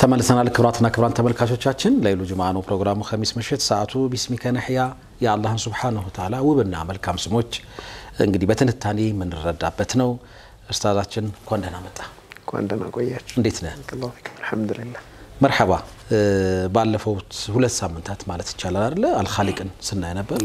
ተመልሰናል። ክብራትና ክብራን ተመልካቾቻችን ለይሉ ጁምዓ ነው ፕሮግራሙ። ኸሚስ ምሽት ሰዓቱ ቢስሚከ ነሕያ የአላህን ሱብሓነሁ ወተዓላ ውብና መልካም ስሞች እንግዲህ በትንታኔ የምንረዳበት ነው። ኡስታዛችን እንኳን ደህና መጣ። እንኳን ደህና ቆያችሁ። እንዴት ነህ? አልሐምዱሊላህ። መርሐባ። ባለፉት ሁለት ሳምንታት ማለት ይቻላል አይደለ አልኻሊቅን ስናይ ነበር።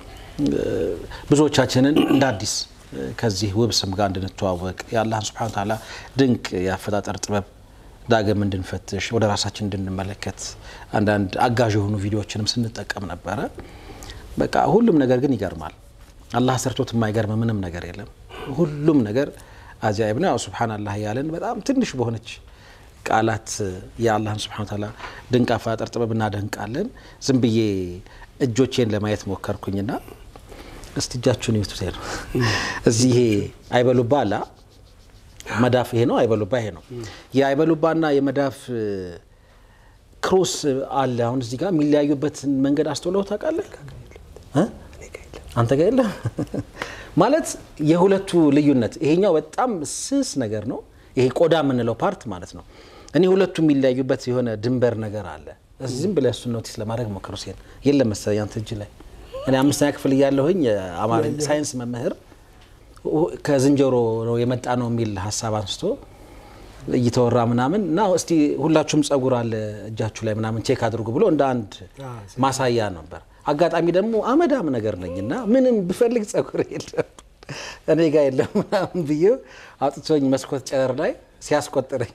ብዙዎቻችንን እንደ አዲስ ከዚህ ውብ ስም ጋር እንድንተዋወቅ የአላህን ሱብሓነሁ ወተዓላ ድንቅ የአፈጣጠር ጥበብ ዳግም እንድንፈትሽ ወደ ራሳችን እንድንመለከት አንዳንድ አጋዥ የሆኑ ቪዲዮዎችንም ስንጠቀም ነበረ። በቃ ሁሉም ነገር ግን ይገርማል። አላህ ሰርቶት የማይገርም ምንም ነገር የለም። ሁሉም ነገር አጃይብ ነው። ያው ሱብሓነላህ እያለን በጣም ትንሽ በሆነች ቃላት የአላህን ሱብሓነሁ ወተዓላ ድንቅ አፈጣጠር ጥበብ እናደንቃለን። ዝም ብዬ እጆቼን ለማየት ሞከርኩኝና እስቲ እጃችሁን ይዩት ነው እዚህ ይሄ አይበሉባ አላ መዳፍ ይሄ ነው። አይበሉባ ይሄ ነው። የአይበሉባና የመዳፍ ክሮስ አለ። አሁን እዚህ ጋር የሚለያዩበትን መንገድ አስተውለው ታውቃለህ? አንተ ጋር የለም ማለት የሁለቱ ልዩነት። ይሄኛው በጣም ስስ ነገር ነው፣ ይሄ ቆዳ የምንለው ፓርት ማለት ነው። እኔ ሁለቱ የሚለያዩበት የሆነ ድንበር ነገር አለ። ዝም ብለህ እሱን ኖቲስ ለማድረግ ሞክሩ። ሲል የለም መሰለኝ አንተ እጅ ላይ እኔ አምስተኛ ክፍል እያለሁኝ አማርኛ ሳይንስ መምህር ከዝንጀሮ ነው የመጣ ነው የሚል ሀሳብ አንስቶ እየተወራ ምናምን እና እስቲ ሁላችሁም ጸጉር አለ እጃችሁ ላይ ምናምን ቼክ አድርጉ ብሎ እንደ አንድ ማሳያ ነበር። አጋጣሚ ደግሞ አመዳም ነገር ነኝ እና ምንም ብፈልግ ጸጉር የለም እኔ ጋር የለም ምናምን ብዬ አውጥቶኝ መስኮት ጨረር ላይ ሲያስቆጥረኝ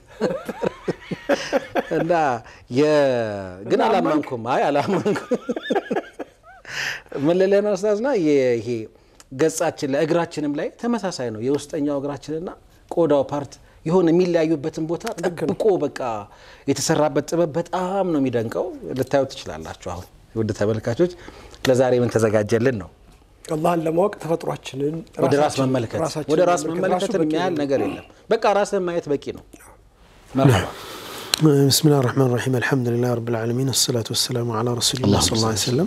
እና ግን አላመንኩም። አይ አላመንኩም። ምን ልልህ ነው ኡስታዝና ይሄ ገጻችን ላይ እግራችንም ላይ ተመሳሳይ ነው። የውስጠኛው እግራችንና ቆዳው ፓርት የሆነ የሚለያዩበትን ቦታ ጠብቆ በቃ የተሰራበት ጥበብ በጣም ነው የሚደንቀው። ልታዩ ትችላላችሁ። አሁን ውድ ተመልካቾች ለዛሬ ምን ተዘጋጀልን ነው? አላህን ለማወቅ ተፈጥሯችንን ወደ ራስ መመልከት ወደ ራስ መመልከትን የሚያህል ነገር የለም። በቃ ራስን ማየት በቂ ነው። መርሐባ ብስሚላህ ራህማን ራሒም አልሐምዱሊላህ ረብል ዓለሚን አሰላቱ ወሰላሙ ዓላ ረሱሊላህ ሰለላሁ ዐለይሂ ወሰለም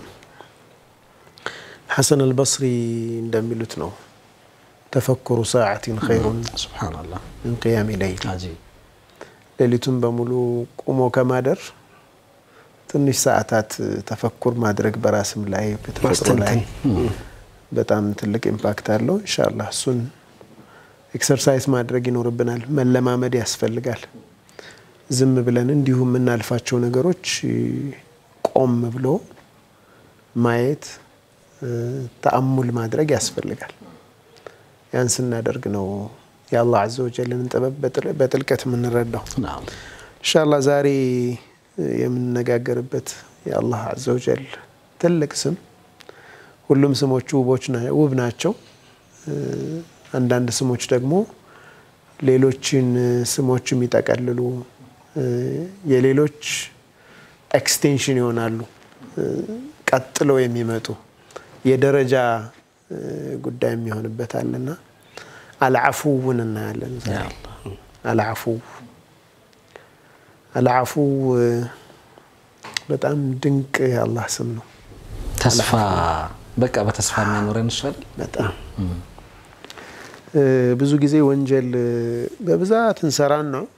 ሐሰን አልበስሪ እንደሚሉት ነው ተፈኩሩ ሰዓቲን ኸይሩን ሱብሓነላህ ምን ቅያሚ ለይል። አጂብ ሌሊቱን በሙሉ ቁሞ ከማደር ትንሽ ሰዓታት ተፈኩር ማድረግ በራስም ላይ በተፈጥሮ ላይ በጣም ትልቅ ኢምፓክት አለው። ኢንሻአላህ እሱን ኤክሰርሳይዝ ማድረግ ይኖርብናል፣ መለማመድ ያስፈልጋል። ዝም ብለን እንዲሁ የምናልፋቸው ነገሮች ቆም ብሎ ማየት ተአሙል ማድረግ ያስፈልጋል። ያን ስናደርግ ነው የአላህ አዘ ወጀልን ጥበብ በጥልቀት የምንረዳው። ኢንሻአላህ ዛሬ የምንነጋገርበት የአላህ አዘ ወጀል ትልቅ ስም፣ ሁሉም ስሞቹ ውብ ናቸው። አንዳንድ ስሞች ደግሞ ሌሎችን ስሞች የሚጠቀልሉ የሌሎች ኤክስቴንሽን ይሆናሉ ቀጥለው የሚመጡ የደረጃ ጉዳይ የሚሆንበት አለና አልዓፉውን እናያለን። አልዓፉው አልዓፉው በጣም ድንቅ የአላህ ስም ነው። ተስፋ በቃ በተስፋ የሚያኖረን እሱ አይደል? በጣም ብዙ ጊዜ ወንጀል በብዛት እንሰራን ነው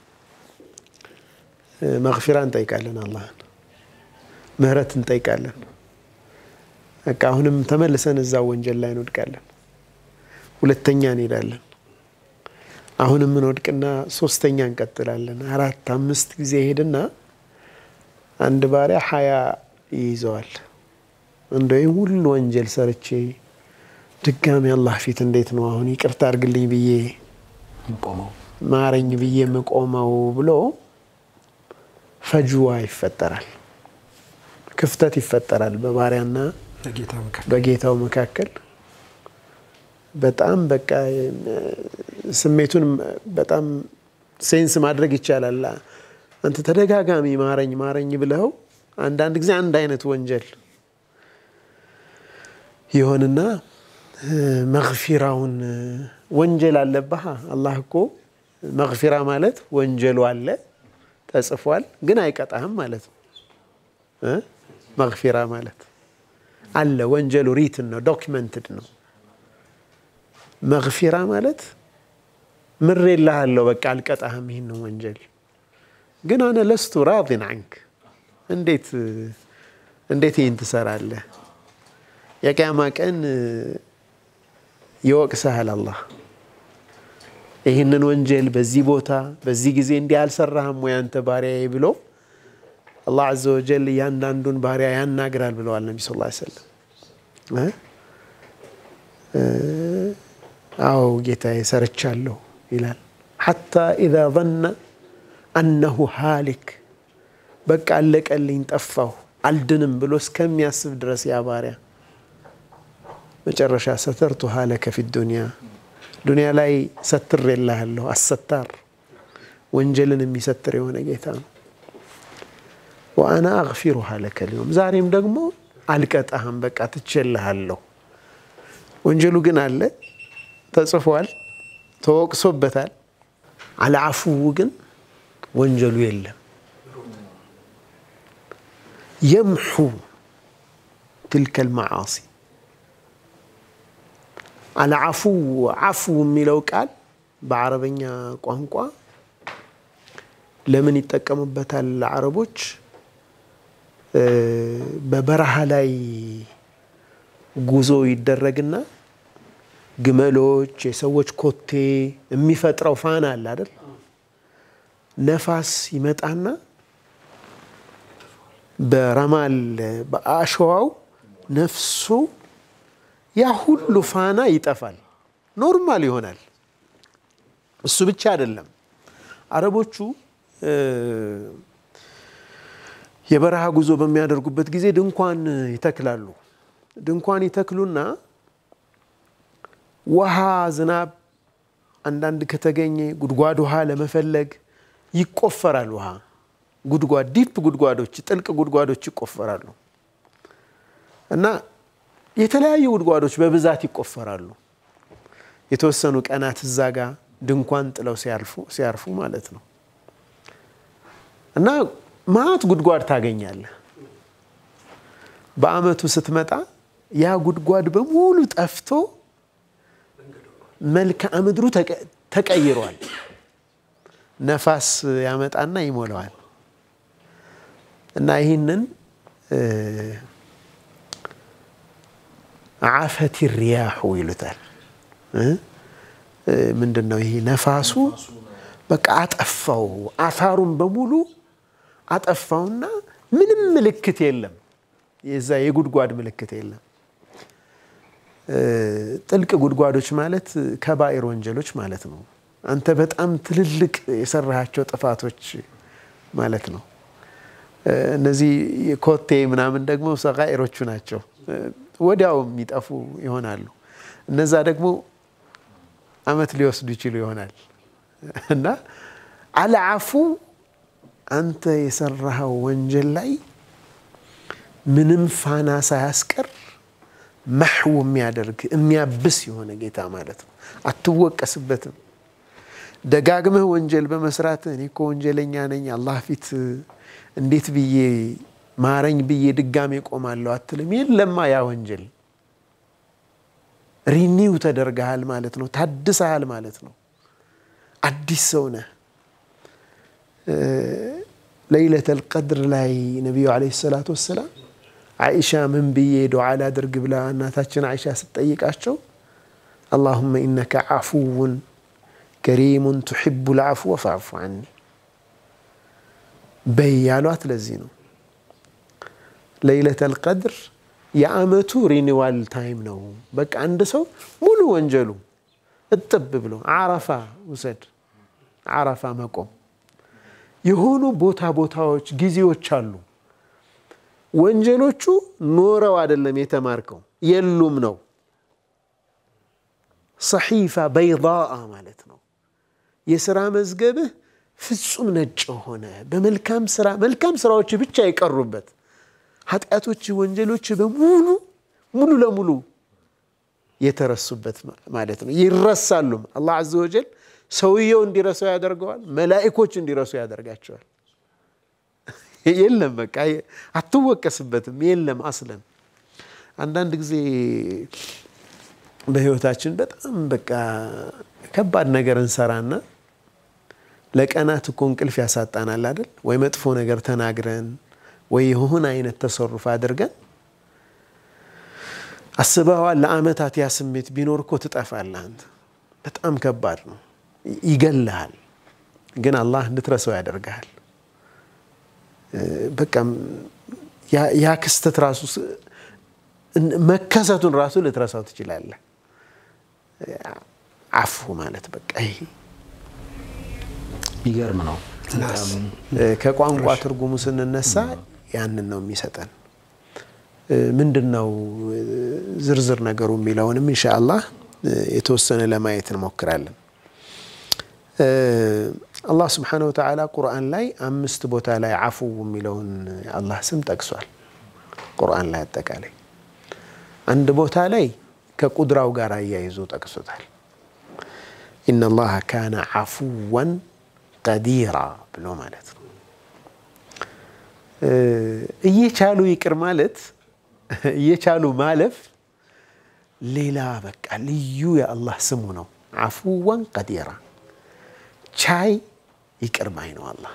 መግፊራ እንጠይቃለን፣ አላህን ምህረት እንጠይቃለን። በቃ አሁንም ተመልሰን እዛ ወንጀል ላይ እንወድቃለን። ሁለተኛ እንሄዳለን። አሁንም እንወድቅና ሶስተኛ እንቀጥላለን። አራት አምስት ጊዜ ሄድና አንድ ባሪያ ሀያ ይይዘዋል። እንደ ወይም ሁሉ ወንጀል ሰርቼ ድጋሚ አላህ ፊት እንዴት ነው አሁን ይቅርታ አድርግልኝ ብዬ ቆመው ማረኝ ብዬ የምቆመው ብሎ ፈጅዋ ይፈጠራል፣ ክፍተት ይፈጠራል በባሪያና በጌታው መካከል በጣም በቃ ስሜቱን በጣም ሴንስ ማድረግ ይቻላል። አንተ ተደጋጋሚ ማረኝ ማረኝ ብለው አንዳንድ ጊዜ አንድ አይነት ወንጀል ይሆንና መግፊራውን ወንጀል አለብህ። አላህ እኮ መግፊራ ማለት ወንጀሉ አለ ተጽፏል፣ ግን አይቀጣህም ማለት ነው። መግፊራ ማለት አለ ወንጀሉ ሪትን ነው ዶኪመንትድ ነው። መግፊራ ማለት ምሬልሃለሁ፣ በቃ አልቀጣህም፣ ይህን ነው ወንጀል ግን አነ ለስቱ ራዲን አንክ እንዴት እንዴት ይህን ትሰራለህ? የቅያማ ቀን ይወቅስሃል አላህ ይህንን ወንጀል በዚህ ቦታ በዚህ ጊዜ እንዲህ አልሰራህም ወይ አንተ ባሪያዬ ብሎ አላህ ዐዘ ወጀል እያንዳንዱን ባሪያ ያናግራል ብለዋል ነቢ ስ ሰለም። አዎ ጌታዬ ሰርቻለሁ ይላል። ሐታ ኢዛ ظነ አነሁ ሃሊክ በቃ አለቀልኝ፣ ጠፋሁ፣ አልድንም ብሎ እስከሚያስብ ድረስ ያ ባሪያ መጨረሻ ሰተርቱሃ ለከ ፊ ዱንያ ዱንያ ላይ ሰትር የላሃለሁ። አሰታር ወንጀልን የሚሰትር የሆነ ጌታ ነው። ወአና አግፊሩሃ ለከ ሊዮም ዛሬም ደግሞ አልቀጣህም፣ በቃ ትቼልሃለሁ። ወንጀሉ ግን አለ፣ ተጽፏል፣ ተወቅሶበታል። አልዓፉው ግን ወንጀሉ የለም። የምሑ ትልከል መዓሲ አልዓፉ ዓፉ የሚለው ቃል በአረበኛ ቋንቋ ለምን ይጠቀሙበታል አረቦች? በበረሃ ላይ ጉዞ ይደረግና ግመሎች፣ የሰዎች ኮቴ የሚፈጥረው ፋና አለ አይደል? ነፋስ ይመጣና በረማል በአሸዋው ነፍሱ ያ ሁሉ ፋና ይጠፋል፣ ኖርማል ይሆናል። እሱ ብቻ አይደለም። አረቦቹ የበረሃ ጉዞ በሚያደርጉበት ጊዜ ድንኳን ይተክላሉ። ድንኳን ይተክሉና ውሃ፣ ዝናብ አንዳንድ ከተገኘ ጉድጓድ ውሃ ለመፈለግ ይቆፈራል። ውሃ ጉድጓድ፣ ዲፕ ጉድጓዶች፣ ጥልቅ ጉድጓዶች ይቆፈራሉ እና የተለያዩ ጉድጓዶች በብዛት ይቆፈራሉ። የተወሰኑ ቀናት እዛ ጋ ድንኳን ጥለው ሲያርፉ ማለት ነው። እና ማት ጉድጓድ ታገኛለህ። በአመቱ ስትመጣ ያ ጉድጓድ በሙሉ ጠፍቶ መልክዓ ምድሩ ተቀይሯል። ነፋስ ያመጣና ይሞላዋል። እና ይህንን አፈት ሪያሑ ይሉታል። ምንድን ነው ይሄ? ነፋሱ በቃ አጠፋው፣ አሳሩን በሙሉ አጠፋውና ምንም ምልክት የለም፣ የዛ የጉድጓድ ምልክት የለም። ጥልቅ ጉድጓዶች ማለት ከባኢር ወንጀሎች ማለት ነው። አንተ በጣም ትልልቅ የሰራሃቸው ጥፋቶች ማለት ነው። እነዚህ ኮቴ ምናምን ደግሞ ሰጋኢሮቹ ናቸው። ወዲያው የሚጠፉ ይሆናሉ። እነዛ ደግሞ አመት ሊወስዱ ይችሉ ይሆናል እና አልዓፉ አንተ የሰራኸው ወንጀል ላይ ምንም ፋና ሳያስቀር መሕው የሚያደርግ የሚያብስ የሆነ ጌታ ማለት ነው። አትወቀስበትም። ደጋግመህ ወንጀል በመስራት እኔ እኮ ወንጀለኛ ነኝ አላህ ፊት እንዴት ብዬ ማረኝ ብዬ ድጋሜ ቆማለሁ አትልም። የለማ ያ ወንጀል ሪኒው ተደርገሃል ማለት ነው። ታድሰሃል ማለት ነው። አዲስ ሰው ነህ። ለይለተል ቀድር ላይ ነቢዩ ዓለይሂ ሰላቱ ወሰላም አይሻ ምን ብዬ ዱዓ ላድርግ ብላ እናታችን አይሻ ስትጠይቃቸው አላሁመ ኢነከ ዓፉውን ከሪሙን ቱሒቡ ልዓፍወ ፈዕፉ ዐኒ በይ ያሏት ለዚህ ነው። ለይለተል ቀድር የአመቱ ሪኒዋል ታይም ነው። በቃ አንድ ሰው ሙሉ ወንጀሉ እጥብ ብሎ አረፋ ውሰድ፣ አረፋ መቆም የሆኑ ቦታ ቦታዎች ጊዜዎች አሉ። ወንጀሎቹ ኖረው አይደለም የተማርከው የሉም ነው። ሰሒፋ በይዳአ ማለት ነው። የስራ መዝገብህ ፍጹም ነጭ ሆነ በመልካም ስራ መልካም ስራዎች ብቻ የቀሩበት ኃጢአቶች፣ ወንጀሎች በሙሉ ሙሉ ለሙሉ የተረሱበት ማለት ነው። ይረሳሉም። አላህ ዐዘ ወጀል ሰውየው እንዲረሳው ያደርገዋል። መላኢኮች እንዲረሱ ያደርጋቸዋል። የለም በቃ አትወቀስበትም። የለም አስለን አንዳንድ ጊዜ በህይወታችን በጣም በቃ ከባድ ነገር እንሰራና ለቀናት እኮ እንቅልፍ ያሳጣናል አይደል? ወይ መጥፎ ነገር ተናግረን ወይ የሆነ አይነት ተሰሩፍ አድርገን አስበዋል። ለአመታት ያ ስሜት ቢኖር እኮ ትጠፋለህ አንተ። በጣም ከባድ ነው፣ ይገልሃል። ግን አላህ እንድትረሳው ያደርግሃል። በቃ ያ ክስተት ራሱ መከሰቱን ራሱ ልትረሳው ትችላለህ። አፉ ማለት በቃ ይሄ የሚገርም ነው። ከቋንቋ ትርጉሙ ስንነሳ ያንን ነው የሚሰጠን። ምንድን ነው ዝርዝር ነገሩ የሚለውንም ኢንሻአላህ የተወሰነ ለማየት እንሞክራለን። አላህ ስብሓነሁ ወተዓላ ቁርአን ላይ አምስት ቦታ ላይ አፉ የሚለውን አላህ ስም ጠቅሷል። ቁርአን ላይ አጠቃላይ አንድ ቦታ ላይ ከቁድራው ጋር አያይዞ ጠቅሶታል። ኢነላሃ ካነ አፉወን ቀዲራ ብሎ ማለት ነው። እየቻሉ ይቅር ማለት እየቻሉ ማለፍ ሌላ በቃ ልዩ የአላህ ስሙ ነው። አፉወን ቀዲራ ቻይ ይቅር ባይ ነው አላህ።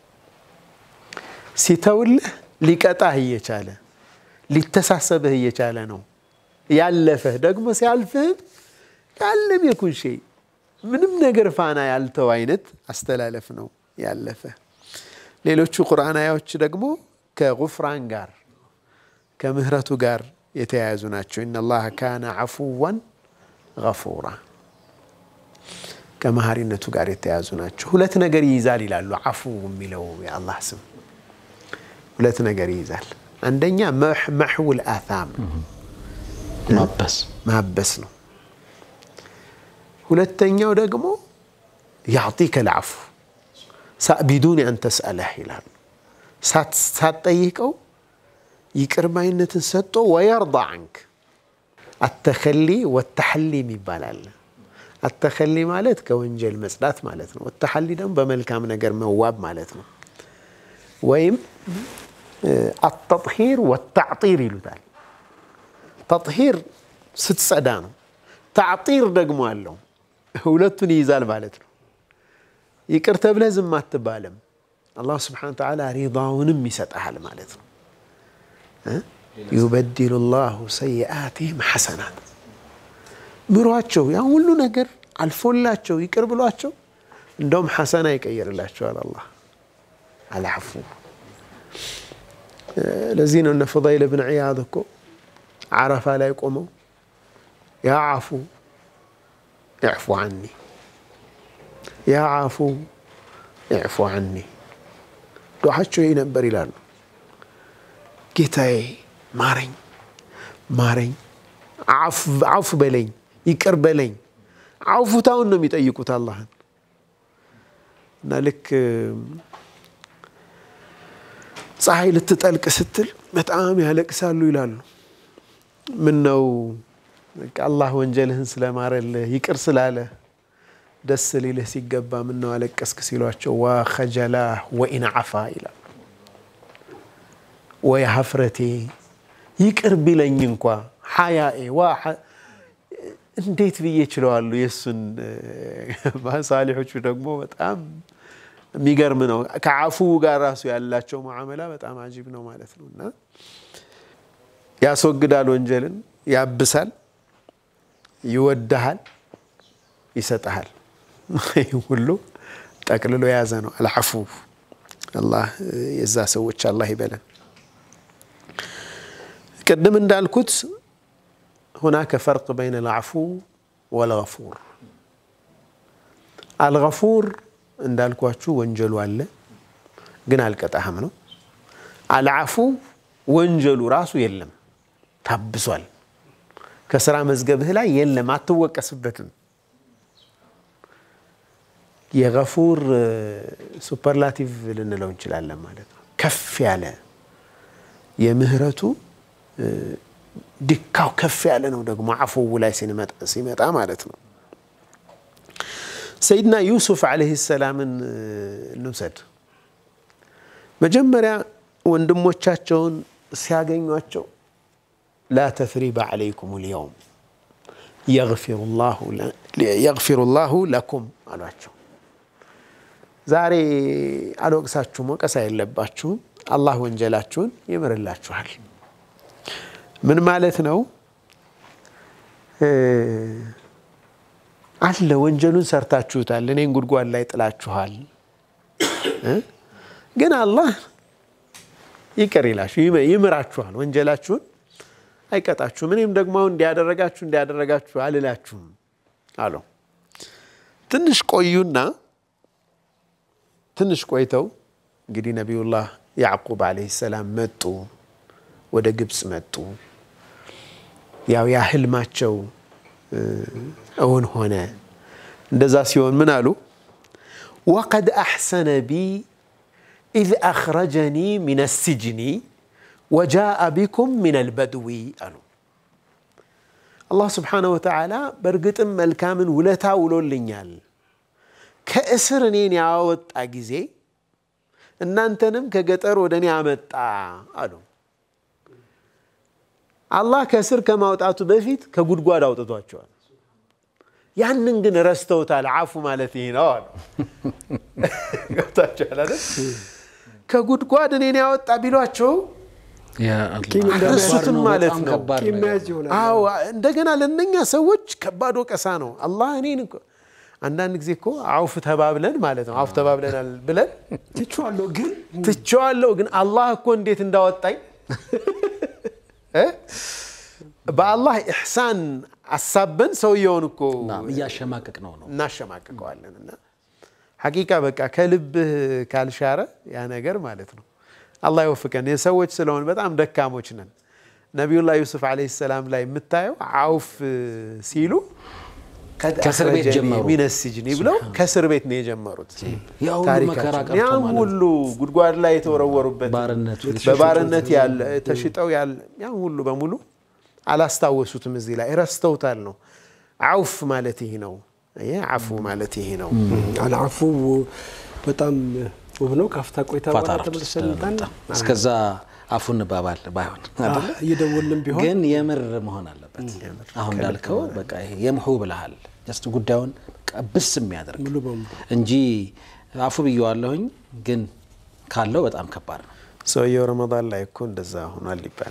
ሲተውልህ ሊቀጣህ እየቻለ ሊተሳሰብህ እየቻለ ነው ያለፈህ ደግሞ ሲያልፍህም ያለም የኩን ሸይ ምንም ነገር ፋና ያልተው አይነት አስተላለፍ ነው ያለፈ። ሌሎቹ ቁርአን አያዎች ደግሞ ከጉፍራን ጋር ከምህረቱ ጋር የተያያዙ ናቸው። ኢነላሃ ካነ አፉወን ገፉራ ከመሀሪነቱ ጋር የተያያዙ ናቸው። ሁለት ነገር ይይዛል ይላሉ። አፉ የሚለው የአላህ ስም ሁለት ነገር ይይዛል። አንደኛ መሕውል አታም ማበስ ማበስ ነው። ሁለተኛው ደግሞ ያዕጢከ ልዓፉ ቢዱን አን ተስአለህ ይላሉ። ሳትጠይቀው ይቅር ባይነትን ሰጥቶ ወየርዳ አንክ አተኸሊ ወተሐሊም ይባላል። አተኸሊ ማለት ከወንጀል መጽዳት ማለት ነው። ወተሐሊ ደግሞ በመልካም ነገር መዋብ ማለት ነው። ወይም አተጥሂር ወተዕጢር ይሉታል። ተጥሂር ስትጸዳ ነው። ተዕጢር ደግሞ አለው። ሁለቱን ይይዛል ማለት ነው። ይቅር ተብለህ ዝም አትባልም። አላሁ ስብሓነሁ ወተዓላ ሪዳውንም ይሰጠሃል ማለት ነው። ዩበድሉ ላሁ ሰይአቲህም ሐሰናት ምሯቸው ያ ሁሉ ነገር አልፎላቸው ይቅር ብሏቸው እንደውም ሐሰና ይቀይርላቸዋል አላህ አልዓፉ። ለዚህ ነው እነ ፉዳይል ብን ዒያድ እኮ ዓረፋ ላይ ቆመው ያ ዓፉ እዕፉ ዓኒ ያ ዓፉ እዕፉ ዓኒ ዱዓቸው ይህ ነበር ይላሉ። ጌታዬ ማረኝ ማረኝ፣ አፉ በለኝ፣ ይቅር በለኝ። አውፉታውን ነው የሚጠይቁት አላህን እና ልክ ፀሐይ ልትጠልቅ ስትል በጣም ያለቅሳሉ ይላሉ። ምን ነው አላህ ወንጀልህን ስለማረልህ ይቅር ስላለ ደስ ሊልህ ሲገባ ምን ነው አለቀስክ ሲሏቸው ዋ ኸጀላህ ወኢን ዓፋ ይላሉ። ወይ ሀፍረቴ ይቅር ቢለኝ እንኳ ሐያኤ ዋ እንዴት ብዬ ችለዋሉ። የእሱን ሳሊሖቹ ደግሞ በጣም የሚገርም ነው። ከዓፉ ጋር ራሱ ያላቸው ሙዓመላ በጣም አጂብ ነው ማለት ነው። እና ያስወግዳል፣ ወንጀልን ያብሳል፣ ይወድሃል፣ ይሰጠሃል። ይህ ሁሉ ጠቅልሎ የያዘ ነው። አልዓፉ አላህ የዛ ሰዎች አላህ ይበለን። ቅድም እንዳልኩት ሁናከ ፈርቅ በይነ አልዓፉ ወልገፉር። አልገፉር እንዳልኳችሁ ወንጀሉ አለ ግን አልቀጣህም ነው። አልዓፉ ወንጀሉ ራሱ የለም ታብሷል። ከስራ መዝገብህ ላይ የለም አትወቀስበትም። የገፉር ሱፐርላቲቭ ልንለው እንችላለን ማለት ነው። ከፍ ያለ የምህረቱ ድካው ከፍ ያለ ነው። ደግሞ አፉው ላይ ሲመጣ ማለት ነው። ሰይድና ዩሱፍ ዓለይሂ ሰላምን እንውሰድ። መጀመሪያ ወንድሞቻቸውን ሲያገኟቸው ላ ተስሪበ ዓለይኩም ልየውም የግፊሩ ላሁ ለኩም አሏቸው። ዛሬ አልወቅሳችሁም፣ ወቀሳ የለባችሁም። አላህ ወንጀላችሁን ይምርላችኋል። ምን ማለት ነው? አለ ወንጀሉን ሰርታችሁታል፣ እኔን ጉድጓድ ላይ ጥላችኋል። ግን አላህ ይቅር ይላችሁ ይምራችኋል፣ ወንጀላችሁን አይቀጣችሁም። እኔም ደግሞ አሁን እንዲያደረጋችሁ እንዲያደረጋችሁ አልላችሁም አለው። ትንሽ ቆዩና ትንሽ ቆይተው እንግዲህ ነቢዩላህ ያዕቁብ ዓለይሂ ሰላም መጡ፣ ወደ ግብፅ መጡ። ያው ያ ህልማቸው እውን ሆነ። እንደዛ ሲሆን ምን አሉ? ወቀድ አሕሰነ ቢ ኢዝ አኽረጀኒ ሚነ ሲጅኒ ወጃአ ቢኩም ሚነል በድዊ አሉ። አላህ ስብሓነሁ ወተዓላ በእርግጥም መልካምን ውለታ ውሎልኛል። ከእስር እኔን ያወጣ ጊዜ እናንተንም ከገጠር ወደ እኔ አመጣ አሉ። አላህ ከእስር ከማውጣቱ በፊት ከጉድጓድ አውጥቷቸዋል። ያንን ግን ረስተውታል። አፉ ማለት ይህ ነው አሉ። ገብታችኋል አይደል? ከጉድጓድ እኔን ያወጣ ቢሏቸው ረሱትም ማለት ነው። አዎ እንደገና ለእነኛ ሰዎች ከባድ ወቀሳ ነው። አላህ እኔን እኮ አንዳንድ ጊዜ እኮ አውፍ ተባብለን ማለት ነው አውፍ ተባብለናል ብለን ትቼዋለሁ ግን ትቼዋለሁ ግን አላህ እኮ እንዴት እንዳወጣኝ በአላህ ኢሕሳን አሳበን ሰውየውን እኮ እያሸማቀቅ ነው ነው እናሸማቅቀዋለን። እና ሐቂቃ በቃ ከልብህ ካልሻረ ያ ነገር ማለት ነው። አላህ ይወፍቀን። የሰዎች ስለሆን በጣም ደካሞች ነን። ነቢዩላህ ዩሱፍ ዓለይሂ ሰላም ላይ የምታየው አውፍ ሲሉ ከእስር ቤት ጀመሩ። ሚነ ሲጅኒ ብለው ከእስር ቤት ነው የጀመሩት። ያ ሁሉ መከራ ታሪካቸው ቀርቶ ያን ማለት ነው። ሁሉ ጉድጓድ ላይ የተወረወሩበት ባርነቱ በባርነት ያለ ተሽጠው ያለ ያን ሁሉ በሙሉ አላስታወሱትም። እዚህ ላይ ረስተውታል ነው። አውፍ ማለት ይሄ ነው። ይሄ አፉ ማለት ይሄ ነው። አልዓፉ በጣም ውብ ነው። ካፍታ ቆይታ ፋታ በኋላ ረፍት ተመልሰን ወስደን እንመጣለን። እንምጣ። እስከዛ አፉን እንባባል ባይሆን አይደለ? እየደወልን ቢሆን ግን የምር መሆን አለበት። አሁን እንዳልከው በቃ ይሄ የምሑ ብልሃል ጀስት ጉዳዩን ቀብስ የሚያደርግ ሙሉ በሙሉ እንጂ አፉ ብየዋለሁኝ ግን ካለው በጣም ከባድ ነው። ሰውየው ረመዳን ላይ እኮ እንደዛ ሆኗል ይባል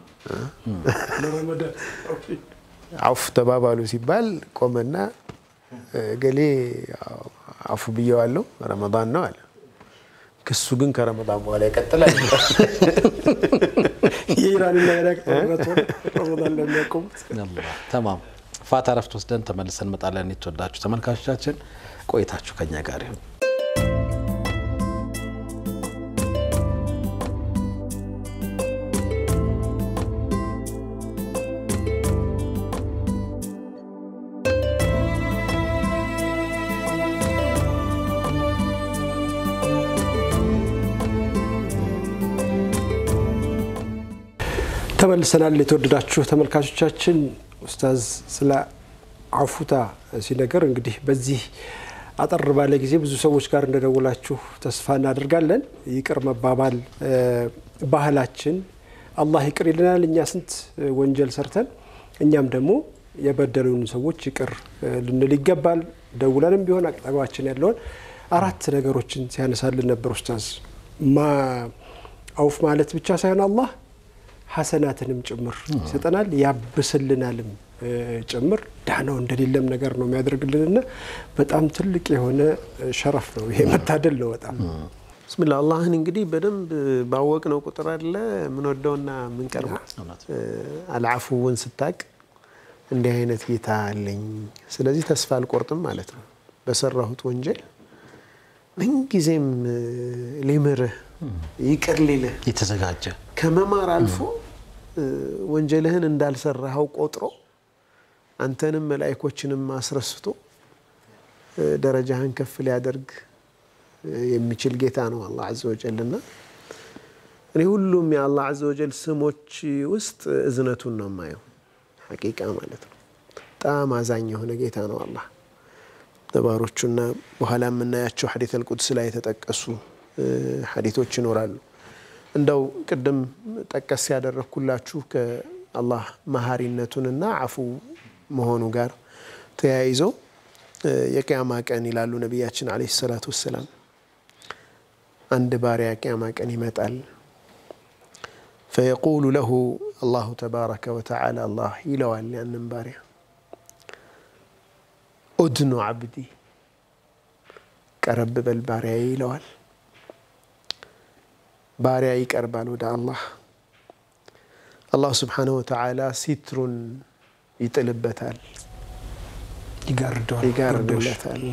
ለረመዳን አውፍ ተባባሉ ሲባል ቆመና ገሌ አፉ ብየዋለሁ ረመዳን ነው አለ። ክሱ ግን ከረመዳን በኋላ ይቀጥላል። የኢራንና ኢራቅ ጦርነት ሆነ ረመዳን ለሚያቆሙት አላህ ተማም ፋታ ረፍት ወስደን ተመልሰን እንመጣለን። የተወዳችሁ ተመልካቾቻችን ቆይታችሁ ከኛ ጋር ይሁን። ተመልሰናል። የተወደዳችሁ ተመልካቾቻችን ኡስታዝ ስለ አፉታ ሲነገር እንግዲህ በዚህ አጠር ባለ ጊዜ ብዙ ሰዎች ጋር እንደደወላችሁ ተስፋ እናደርጋለን። ይቅር መባባል እ፣ ባህላችን አላህ ይቅር ይልናል። እኛ ስንት እ፣ ወንጀል ሰርተን እኛም ደግሞ የበደሉን ሰዎች ይቅር እ፣ ልንል ይገባል። ደውለንም ቢሆን አጠገባችን ያለውን አራት ነገሮችን ሲያነሳልን ነበር ኡስታዝ ማ አውፍ ማለት ብቻ ሳይሆን አላህ ሐሰናትንም ጭምር ይሰጠናል ያብስልናልም እ፣ ጭምር ዳናው እንደሌለም ነገር ነው የሚያደርግልንና በጣም ትልቅ የሆነ እ፣ ሸረፍ ነው ይሄ መታደል ነው በጣም ብስሚላ አላህን እንግዲህ በደንብ ባወቅነው ቁጥር አለ የምንወደውና የምንቀርበው እውነት። እ፣ አልዓፉውን ስታቅ እንዲህ አይነት ጌታ አለኝ፣ ስለዚህ ተስፋ አልቆርጥም ማለት ነው። በሰራሁት ወንጀል ምንጊዜም እ፣ ሊምርህ ይቅር ሊልህ የተዘጋጀ ከመማር አልፎ እ፣ ወንጀልህን እንዳልሰራኸው ቆጥሮ አንተንም መላኢኮችንም አስረስቶ እ፣ ደረጃህን ከፍ ሊያደርግ እ፣ የሚችል ጌታ ነው አላህ ዐዘ ወጀልና እኔ ሁሉም የአላህ ዐዘ ወጀል ስሞች ውስጥ እዝነቱን ነው የማየው። ሐቂቃ ማለት ነው። በጣም አዛኝ የሆነ ጌታ ነው አላህ ነባሮቹና በኋላ የምናያቸው ሐዲት አልቁድስ ላይ የተጠቀሱ እ፣ ሐዲቶች ይኖራሉ። እንደው ቅድም ጠቀስ ያደረግኩላችሁ ከአላህ መሀሪነቱንና አፉ መሆኑ ጋር ተያይዞ እ፣ የቅያማ ቀን ይላሉ ነቢያችን ዓለይሂ ሰላቱ ወሰላም አንድ ባሪያ ቅያማ ቀን ይመጣል። ፈየቁሉ ለሁ አላሁ ተባረከ ወተዓላ አላህ ይለዋል ያንን ባሪያ ኡድኑ ዓብዲ ቀረብ በል ባሪያ ይለዋል። ባሪያ ይቀርባል ወደ አላህ። አላህ ስብሓነሁ ወተዓላ ሲትሩን ይጥልበታል፣ ይጋርደዋል። ይጋርድለታል።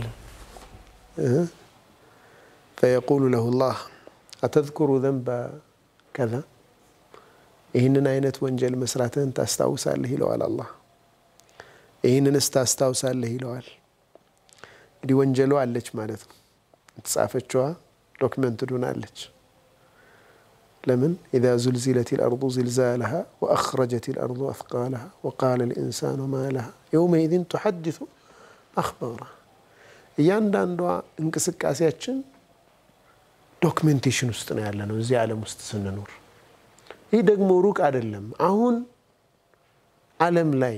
ፈየቁሉ ለሁ ላህ አተዝኩሩ ዘንበ ከዛ ይህንን አይነት ወንጀል መስራትህን ታስታውሳለህ ይለዋል አላህ። ይህንንስ ታስታውሳለህ ይለዋል። እንግዲህ ወንጀሉ አለች ማለት ነው። የተጻፈችዋ ዶክመንት ዱናለች። ለምን ኢዛ ዙልዚለት ልአርዱ ዝልዛለሃ ወአኽረጀት ልአርዱ አፍቃለሃ ወቃለ ልኢንሳኑ ማ ለሃ የውመኢዝን ቱሐድሱ አኽባራ። እያንዳንዷ እንቅስቃሴያችን ዶክሜንቴሽን ውስጥ ነው ያለ ነው እዚህ ዓለም ውስጥ ስንኖር። ይህ ደግሞ ሩቅ አይደለም። አሁን ዓለም ላይ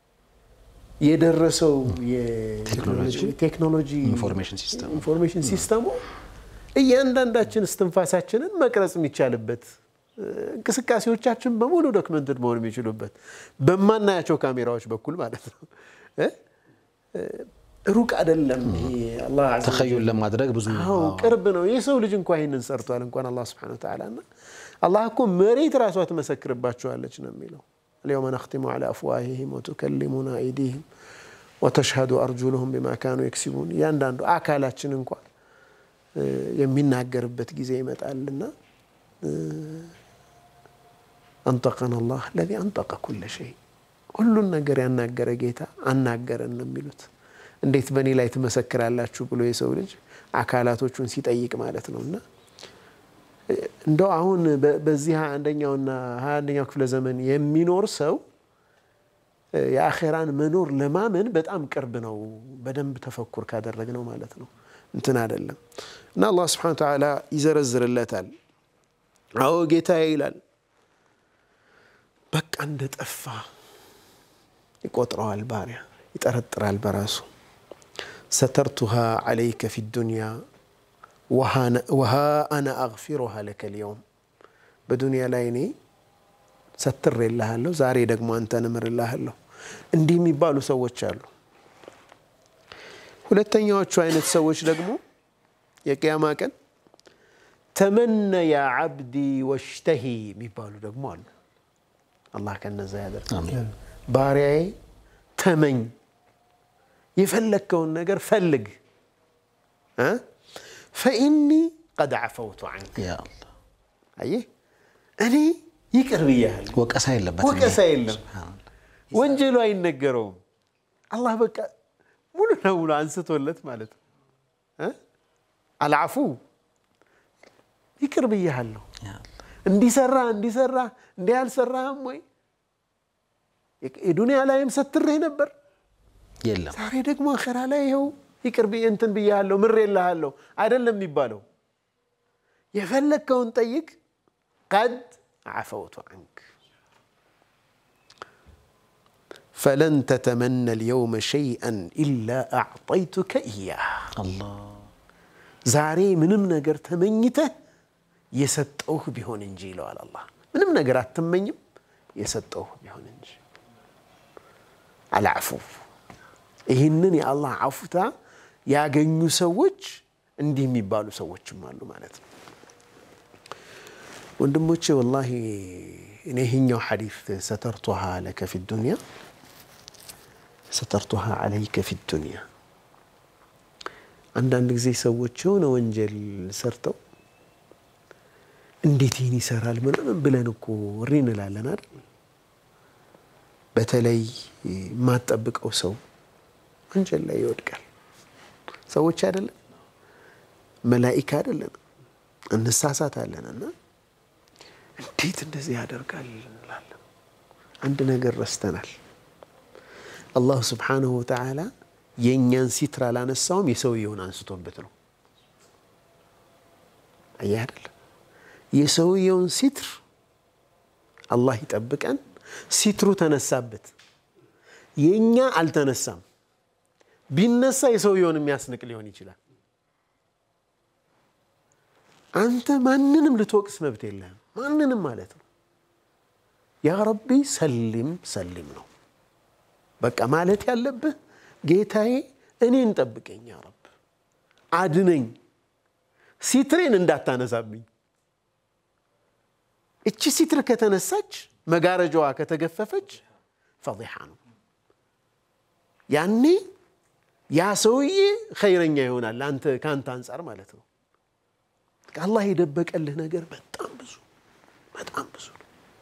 የደረሰው የቴክኖሎጂ ኢንፎርሜሽን ሲስተም ኢንፎርሜሽን ሲስተሙ እያንዳንዳችን እስትንፋሳችንን መቅረጽ የሚቻልበት እንቅስቃሴዎቻችን በሙሉ ዶክመንትድ መሆን የሚችሉበት በማናያቸው ካሜራዎች በኩል ማለት ነው። ሩቅ አይደለም። አላህ ዐዘ ወጀል ተኸዩን ለማድረግ ብዙ አዎ ቅርብ ነው። የሰው ልጅ እንኳ ይህንን ሰርቷል። እንኳን አላህ ስብሐነሁ ወተዓላ እና አላህ እኮ መሬት ራሷ ትመሰክርባቸዋለች ነው የሚለው አልየውመ ነኽቲሙ ዐላ አፍዋሂሂም ወቱከሊሙና አይዲሂም ወተሽሀዱ አርጁሉሁም ቢማ ካኑ የክሲቡን እያንዳንዱ አካላችን እንኳ የሚናገርበት ጊዜ ይመጣልና አንጠቀን አላህ ለዚ አንጠቀ ኩለ ሸይ ሁሉን ነገር ያናገረ ጌታ አናገረን ነው የሚሉት። እንዴት በእኔ ላይ ትመሰክራላችሁ ብሎ የሰው ልጅ አካላቶቹን ሲጠይቅ ማለት ነው እና እንደው አሁን በዚህ ሀያ አንደኛውና ሀያ አንደኛው ክፍለ ዘመን የሚኖር ሰው የአኼራን መኖር ለማመን በጣም ቅርብ ነው። በደንብ ተፈኩር ካደረግነው ማለት ነው። እንትን አይደለም እና አላህ ስብሐነሁ ወተዓላ ይዘረዝርለታል። አዎ ጌታዬ ይላል። በቃ እንደ ጠፋ ይቆጥረዋል። ባሪያ ይጠረጥራል በራሱ ሰተርቱሃ ዐለይከ ፊ ዱንያ ወሃ አነ አግፊሩሃ ለከ ልየውም በዱንያ ላይ እኔ ሰትሬልሃለሁ፣ ዛሬ ደግሞ አንተን እምርልሃለሁ። እንዲህ የሚባሉ ሰዎች አሉ። ሁለተኛዎቹ አይነት ሰዎች ደግሞ የቅያማ ቀን ተመነ ያ ዓብዲ ወሽተሂ የሚባሉ ደግሞ አሉ። አላህ ከነዛ ያደርግ። ባሪያዬ ተመኝ፣ የፈለግከውን ነገር ፈልግ ፈኢኒ ቀድ ዓፈውቱ ዐንክ ያ አላህ አየህ እኔ ይቅር ብያለሁ። ወቀሳ የለበትም። ወቀሳ የለም። ወንጀሉ አይነገረውም። አላህ በቃ ሙሉ ለሙሉ አንስቶለት ማለት ነው። አልዓፉ ይቅር ብያለሁ። ያ አላህ እንዲሰራ እንዲሰራ እንዲህ አልሰራህም ወይ የዱንያ ላይም ሰትሬህ ነበር፣ የለም ዛሬ ደግሞ አኸራ ላይ ይኸው ይቅር ብዬ እንትን ብያለሁ ምሬልሃለሁ አይደለም የሚባለው። የፈለግከውን ጠይቅ ቀድ ዓፈውቱ ዐንክ ፈለን ተተመነ ልየውመ ሸይአን ኢላ አዕጠይቱከ እያህ አላህ ዛሬ ምንም ነገር ተመኝተህ የሰጠውህ ቢሆን እንጂ ይለዋል አላህ። ምንም ነገር አትመኝም የሰጠውህ ቢሆን እንጂ አልዓፉ ይህንን የአላህ አፉታ ያገኙ ሰዎች እንዲህ የሚባሉ ሰዎችም አሉ ማለት ነው። ወንድሞቼ ወላሂ እኔ ይህኛው ሐዲስ ሰተርቱሃ ለከ ፊ ዱንያ ሰተርቱሃ ዐለይከ ፊ ዱንያ አንዳንድ ጊዜ ሰዎች የሆነ ወንጀል ሰርተው እንዴት ይህን ይሰራል ምናምን ብለን እኮ እሪ እንላለን አይደል? በተለይ የማትጠብቀው ሰው ወንጀል ላይ ይወድቃል። ሰዎች አይደለን መላኢካ አይደለን እንሳሳታለን እና እንዴት እንደዚህ ያደርጋል እንላለን። አንድ ነገር ረስተናል። አላሁ ስብሓነሁ ወተዓላ የእኛን ሲትር አላነሳውም፣ የሰውየውን አንስቶበት ነው። አየህ አይደል? የሰውየውን ሲትር አላህ ይጠብቀን። ሲትሩ ተነሳበት፣ የእኛ አልተነሳም። ቢነሳ የሰውየውን የሚያስንቅ ሊሆን ይችላል። አንተ ማንንም ልትወቅስ መብት የለህም። ማንንም ማለት ነው። ያ ረቢ ሰሊም ሰሊም ነው በቃ ማለት ያለብህ ጌታዬ፣ እኔን ጠብቀኝ፣ ያ ረብ አድነኝ፣ ሲትሬን እንዳታነሳብኝ። እቺ ሲትር ከተነሳች መጋረጃዋ ከተገፈፈች ፈዲሓ ነው። ያኔ ያ ሰውዬ ኸይረኛ ይሆናል አንተ ከአንተ አንጻር ማለት ነው። አላህ የደበቀልህ ነገር በጣም ብዙ በጣም ብዙ ነው።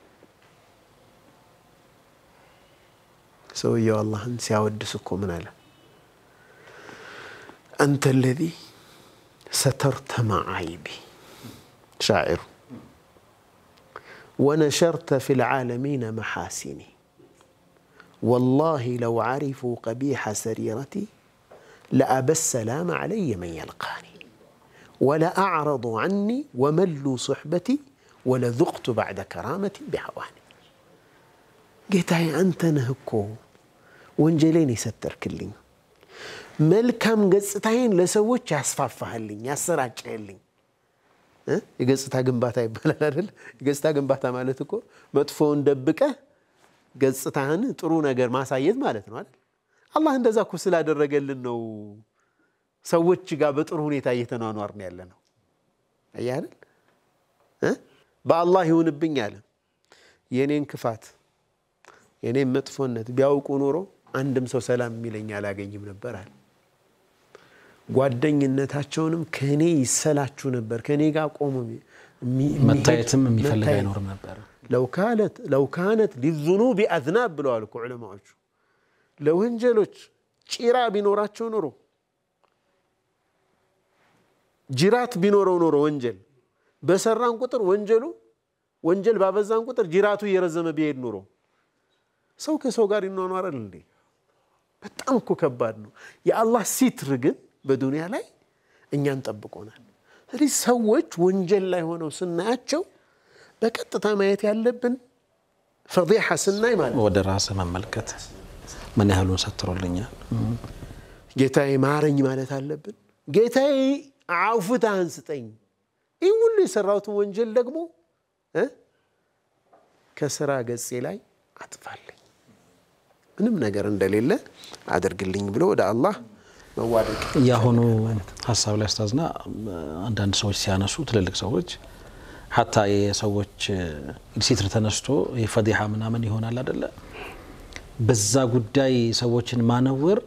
ሰውየው አላህን ሲያወድስ እኮ ምን አለ? አንተ ለዚ ሰተርተ መዓይቢ ሻዒሩ ወነሸርተ ፊ ልዓለሚነ መሓሲኒ ወላሂ ለው ዓሪፉ ቀቢሐ ሰሪረቲ ለአበ ሰላም ዓለየ መን የልቃኒ ወለአዕረض ዐኒ ወመሉ ሱሕበቲ ወለذቅቱ ባዕደ ከራመቲ ቢሐዋኒ ጌታዬ አንተ ነህ እኮ ወንጀሌን የሰተርክልኝ መልካም ገጽታዬን ለሰዎች ያስፋፋህልኝ ያሰራጨህልኝ። የገጽታ ግንባታ ይባላል አይደል? የገጽታ ግንባታ ማለት እኮ መጥፎውን ደብቀህ ገጽታህን ጥሩ ነገር ማሳየት ማለት ነው አይደል? አላህ እንደዛ እኮ ስላደረገልን ነው ሰዎች ጋር በጥሩ ሁኔታ እየተኗኗርን ያለ ነው። አየህ አይደል? በአላህ ይሁንብኝ አለ የእኔን ክፋት የኔም መጥፎነት ቢያውቁ ኖሮ አንድም ሰው ሰላም የሚለኝ አላገኝም ነበር አለ። ጓደኝነታቸውንም ከእኔ ይሰላችሁ ነበር። ከእኔ ጋር ቆሞ መታየትም የሚፈልግ አይኖርም ነበር። ለው ካነት ሊዙኑቢ አዝናብ ብለዋል እኮ ዑለማዎቹ። ለወንጀሎች ጭራ ቢኖራቸው ኖሮ ጅራት ቢኖረው ኖሮ ወንጀል በሰራን ቁጥር ወንጀሉ ወንጀል ባበዛን ቁጥር ጅራቱ እየረዘመ ቢሄድ ኑሮ ሰው ከሰው ጋር ይኗኗራል እንዴ? በጣም እኮ ከባድ ነው። የአላህ ሲትር ግን በዱንያ ላይ እኛን ጠብቆናል። ስለዚህ ሰዎች ወንጀል ላይ ሆነው ስናያቸው በቀጥታ ማየት ያለብን ፈዲሓ ስናይ ማለት ወደ ራስ መመልከት ምን ያህሉን ሰትሮልኛል። ጌታዬ ማረኝ ማለት አለብን። ጌታዬ አውፍታህን ስጠኝ። ይህ ሁሉ የሰራሁትን ወንጀል ደግሞ ከስራ ገጼ ላይ አጥፋልኝ ምንም ነገር እንደሌለ አድርግልኝ ብሎ ወደ አላህ መዋደቅ የአሁኑ ሀሳብ ላይ አስታዝና አንዳንድ ሰዎች ሲያነሱ ትልልቅ ሰዎች ሀታ የሰዎች ሲትር ተነስቶ የፈዲሓ ምናምን ይሆናል አደለ? በዛ ጉዳይ ሰዎችን ማነወር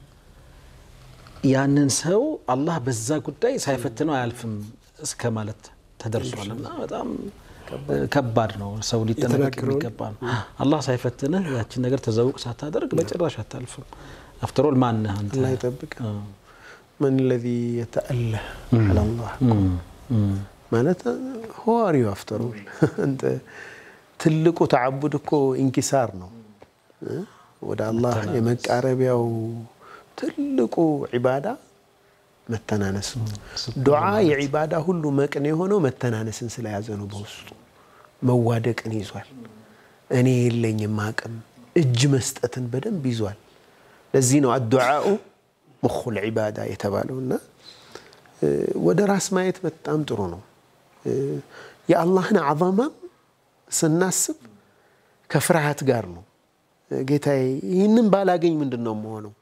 ያንን ሰው አላህ በዛ ጉዳይ ሳይፈትነው አያልፍም እስከ ማለት ተደርሷል። እና በጣም ከባድ ነው። ሰው ሊጠነቀቅ የሚገባ ነው። አላህ ሳይፈትንህ ያችን ነገር ተዘውቅ ሳታደርግ በጭራሽ አታልፍም። አፍተሮል ማነህ አንተ? አላህ ይጠብቅ። መን ለዚ የተአለህ አላላህ ማለት ሆዋሪው አፍተሮል አንተ ትልቁ ተዓቡድ እኮ ኢንኪሳር ነው። ወደ አላህ የመቃረቢያው ትልቁ ዒባዳ መተናነስ ነው። ዱዓ የዒባዳ ሁሉ መቅን የሆነው መተናነስን ስለያዘ ነው። በውስጡ መዋደቅን ይዟል። እኔ የለኝም አቅም እጅ መስጠትን በደንብ ይዟል። ለዚህ ነው አዱዓኡ ሙኹል ዒባዳ የተባለው እና ወደ ራስ ማየት በጣም ጥሩ ነው። የአላህን አዘማም ስናስብ ከፍርሃት ጋር ነው። ጌታዬ ይህንን ባላገኝ ምንድን ነው የምሆነው?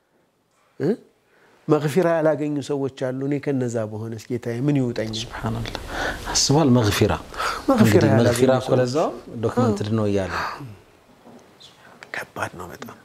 መግፊራ ያላገኙ ሰዎች አሉ። እኔ ከነዛ በሆነስ ጌታዬ ምን ይውጠኛል? ሱብሓነላህ አስቧል። መግፊራ መግፊራ እንግዲህ ያላገኙ መግፊራ እኮ ሰዎች። ለዛው ዶክመንትድ ነው እያለ ከባድ ነው በጣም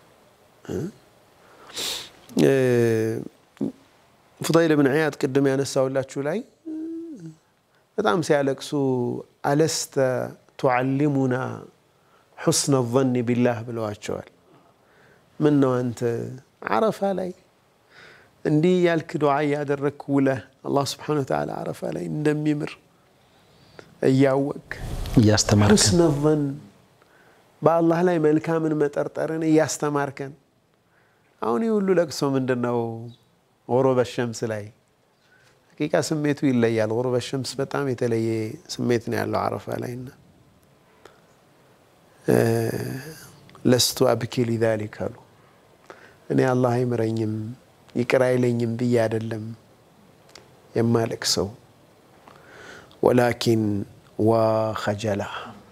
ፉዳይል ብን ዒያድ ቅድም ያነሳውላችሁ ላይ በጣም ሲያለቅሱ አለስተ ቱዓሊሙና ሑስነ ظን ቢላህ ብለዋቸዋል። ምን ነው አንተ ዓረፋ ላይ እንዲህ ያልክ ዱዓ እያደረግክ ውለህ አላህ ስብሓነ ወተዓላ ዓረፋ ላይ እንደሚምር እያወቅ እያስተማርከን ሑስነ ظን በአላህ ላይ መልካምን መጠርጠርን እያስተማርከን አሁን ይህ ሁሉ ለቅሶ ምንድን ነው? ጉሩበ ሸምስ ላይ ሐቂቃ ስሜቱ ይለያል። ጉሩበ ሸምስ በጣም የተለየ ስሜት ነው ያለው ዓረፋ ላይ እና ለስቱ አብኪ ሊዛሊክ አሉ። እኔ አላህ አይምረኝም ይቅር አይለኝም ብዬ አይደለም የማለቅሰው ወላኪን ዋ ኸጀላ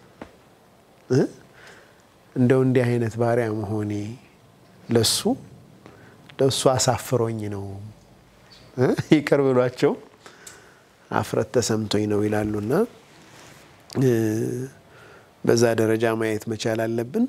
እንደው እንዲህ አይነት ባሪያ መሆኔ ለሱ ለሱ አሳፍሮኝ ነው ይቅር ብሏቸው አፍረት ተሰምቶኝ ነው ይላሉና በዛ ደረጃ ማየት መቻል አለብን።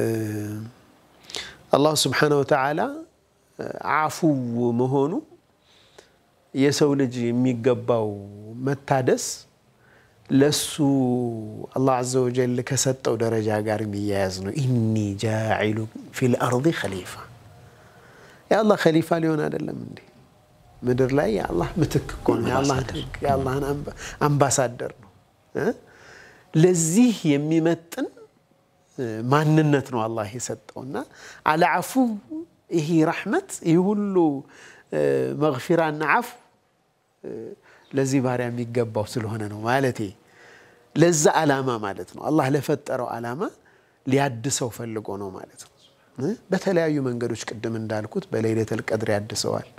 አላሁ ስብሓነሁ ወተዓላ አፉው መሆኑ የሰው ልጅ የሚገባው መታደስ ለሱ አላህ አዘ ወጀል ከሰጠው ደረጃ ጋር የሚያያዝ ነው። ኢኒ ጃዒሉ ፊል አርዲ ኸሊፋ የአላህ ኸሊፋ ሊሆን አይደለም እንዴ? ምድር ላይ የአላህ ምትክ እኮ ነው። የአላህን አምባሳደር ነው። ለዚህ የሚመጥን ማንነት ነው አላህ የሰጠውና አለዓፉ ይህ ረሕመት ይህ ሁሉ መግፊራና ዓፉ ለዚህ ባሪያ የሚገባው ስለሆነ ነው ማለቴ። ለዛ ዓላማ ማለት ነው አላህ ለፈጠረው ዓላማ ሊያድሰው ፈልጎ ነው ማለት ነው። በተለያዩ መንገዶች ቅድም እንዳልኩት በሌይለተል ቀድር ያድሰዋል፣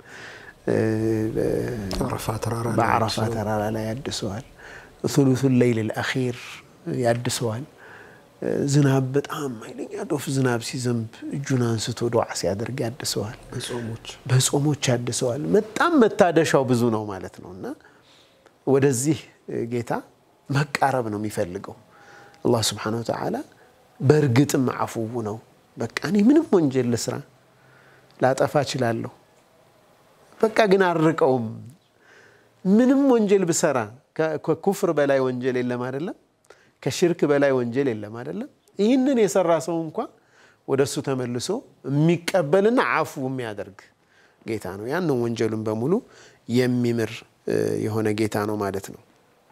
በዓረፋ ተራራ ላይ ያድሰዋል፣ ሱሉሱል ሌይል አኺር ያድሰዋል። ዝናብ በጣም ኃይለኛ ዶፍ ዝናብ ሲዘንብ እጁን አንስቶ ዱዓ ሲያደርግ ያድሰዋል። በጾሞች ያድሰዋል። በጣም መታደሻው ብዙ ነው ማለት ነው እና ወደዚህ ጌታ መቃረብ ነው የሚፈልገው አላህ ስብሓነሁ ወተዓላ። በእርግጥም አፉው ነው። በቃ እኔ ምንም ወንጀል ልስራ ላጠፋ እችላለሁ፣ በቃ ግን አርቀውም። ምንም ወንጀል ብሰራ ከኩፍር በላይ ወንጀል የለም አይደለም ከሽርክ በላይ ወንጀል የለም አይደለም። ይህንን የሰራ ሰው እንኳ ወደ እሱ ተመልሶ የሚቀበልና አፉ የሚያደርግ ጌታ ነው። ያንን ወንጀሉን በሙሉ የሚምር የሆነ ጌታ ነው ማለት ነው።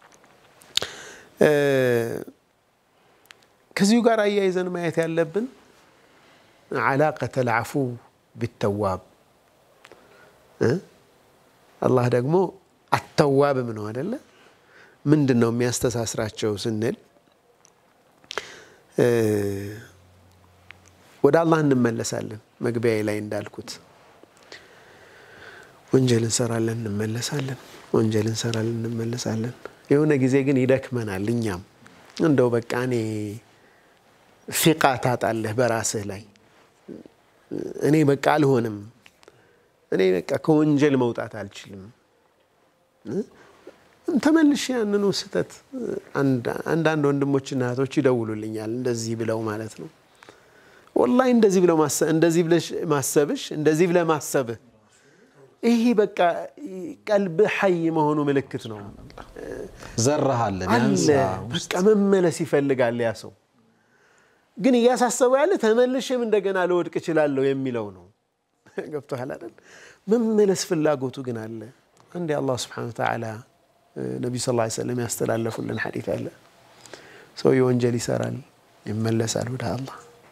ከዚሁ ጋር አያይዘን ማየት ያለብን ዓላቀተል ዓፉ ቢተዋብ አላህ ደግሞ አተዋብም ነው አደለ? ምንድን ነው የሚያስተሳስራቸው ስንል ወደ አላህ እንመለሳለን። መግቢያዬ ላይ እንዳልኩት ወንጀል እንሰራለን፣ እንመለሳለን። ወንጀል እንሰራለን፣ እንመለሳለን። የሆነ ጊዜ ግን ይደክመናል። እኛም እንደው በቃ እኔ ፊቃ ታጣለህ በራስህ ላይ እኔ በቃ አልሆንም፣ እኔ በቃ ከወንጀል መውጣት አልችልም ተመልሼ ያንኑ ስህተት አንዳንድ ወንድሞችና እህቶች ይደውሉልኛል። እንደዚህ ብለው ማለት ነው ወላሂ እንደዚህ ብለው እንደዚህ ብለሽ ማሰብሽ እንደዚህ ብለህ ማሰብህ ይሄ በቃ ቀልብህ ሐይ መሆኑ ምልክት ነው። ዘራሃለ አለ በቃ መመለስ ይፈልጋል ያ ሰው። ግን እያሳሰበው ያለ ተመልሼም እንደገና ልወድቅ እችላለሁ የሚለው ነው። ገብቶሃል አይደል? መመለስ ፍላጎቱ ግን አለ። አንዴ አላህ ስብሐነሁ ወተዓላ ነቢዩ ስ ሰለም ያስተላለፉልን ሐዲት አለ። ሰው የወንጀል ይሰራል፣ ይመለሳል ወደ አላህ።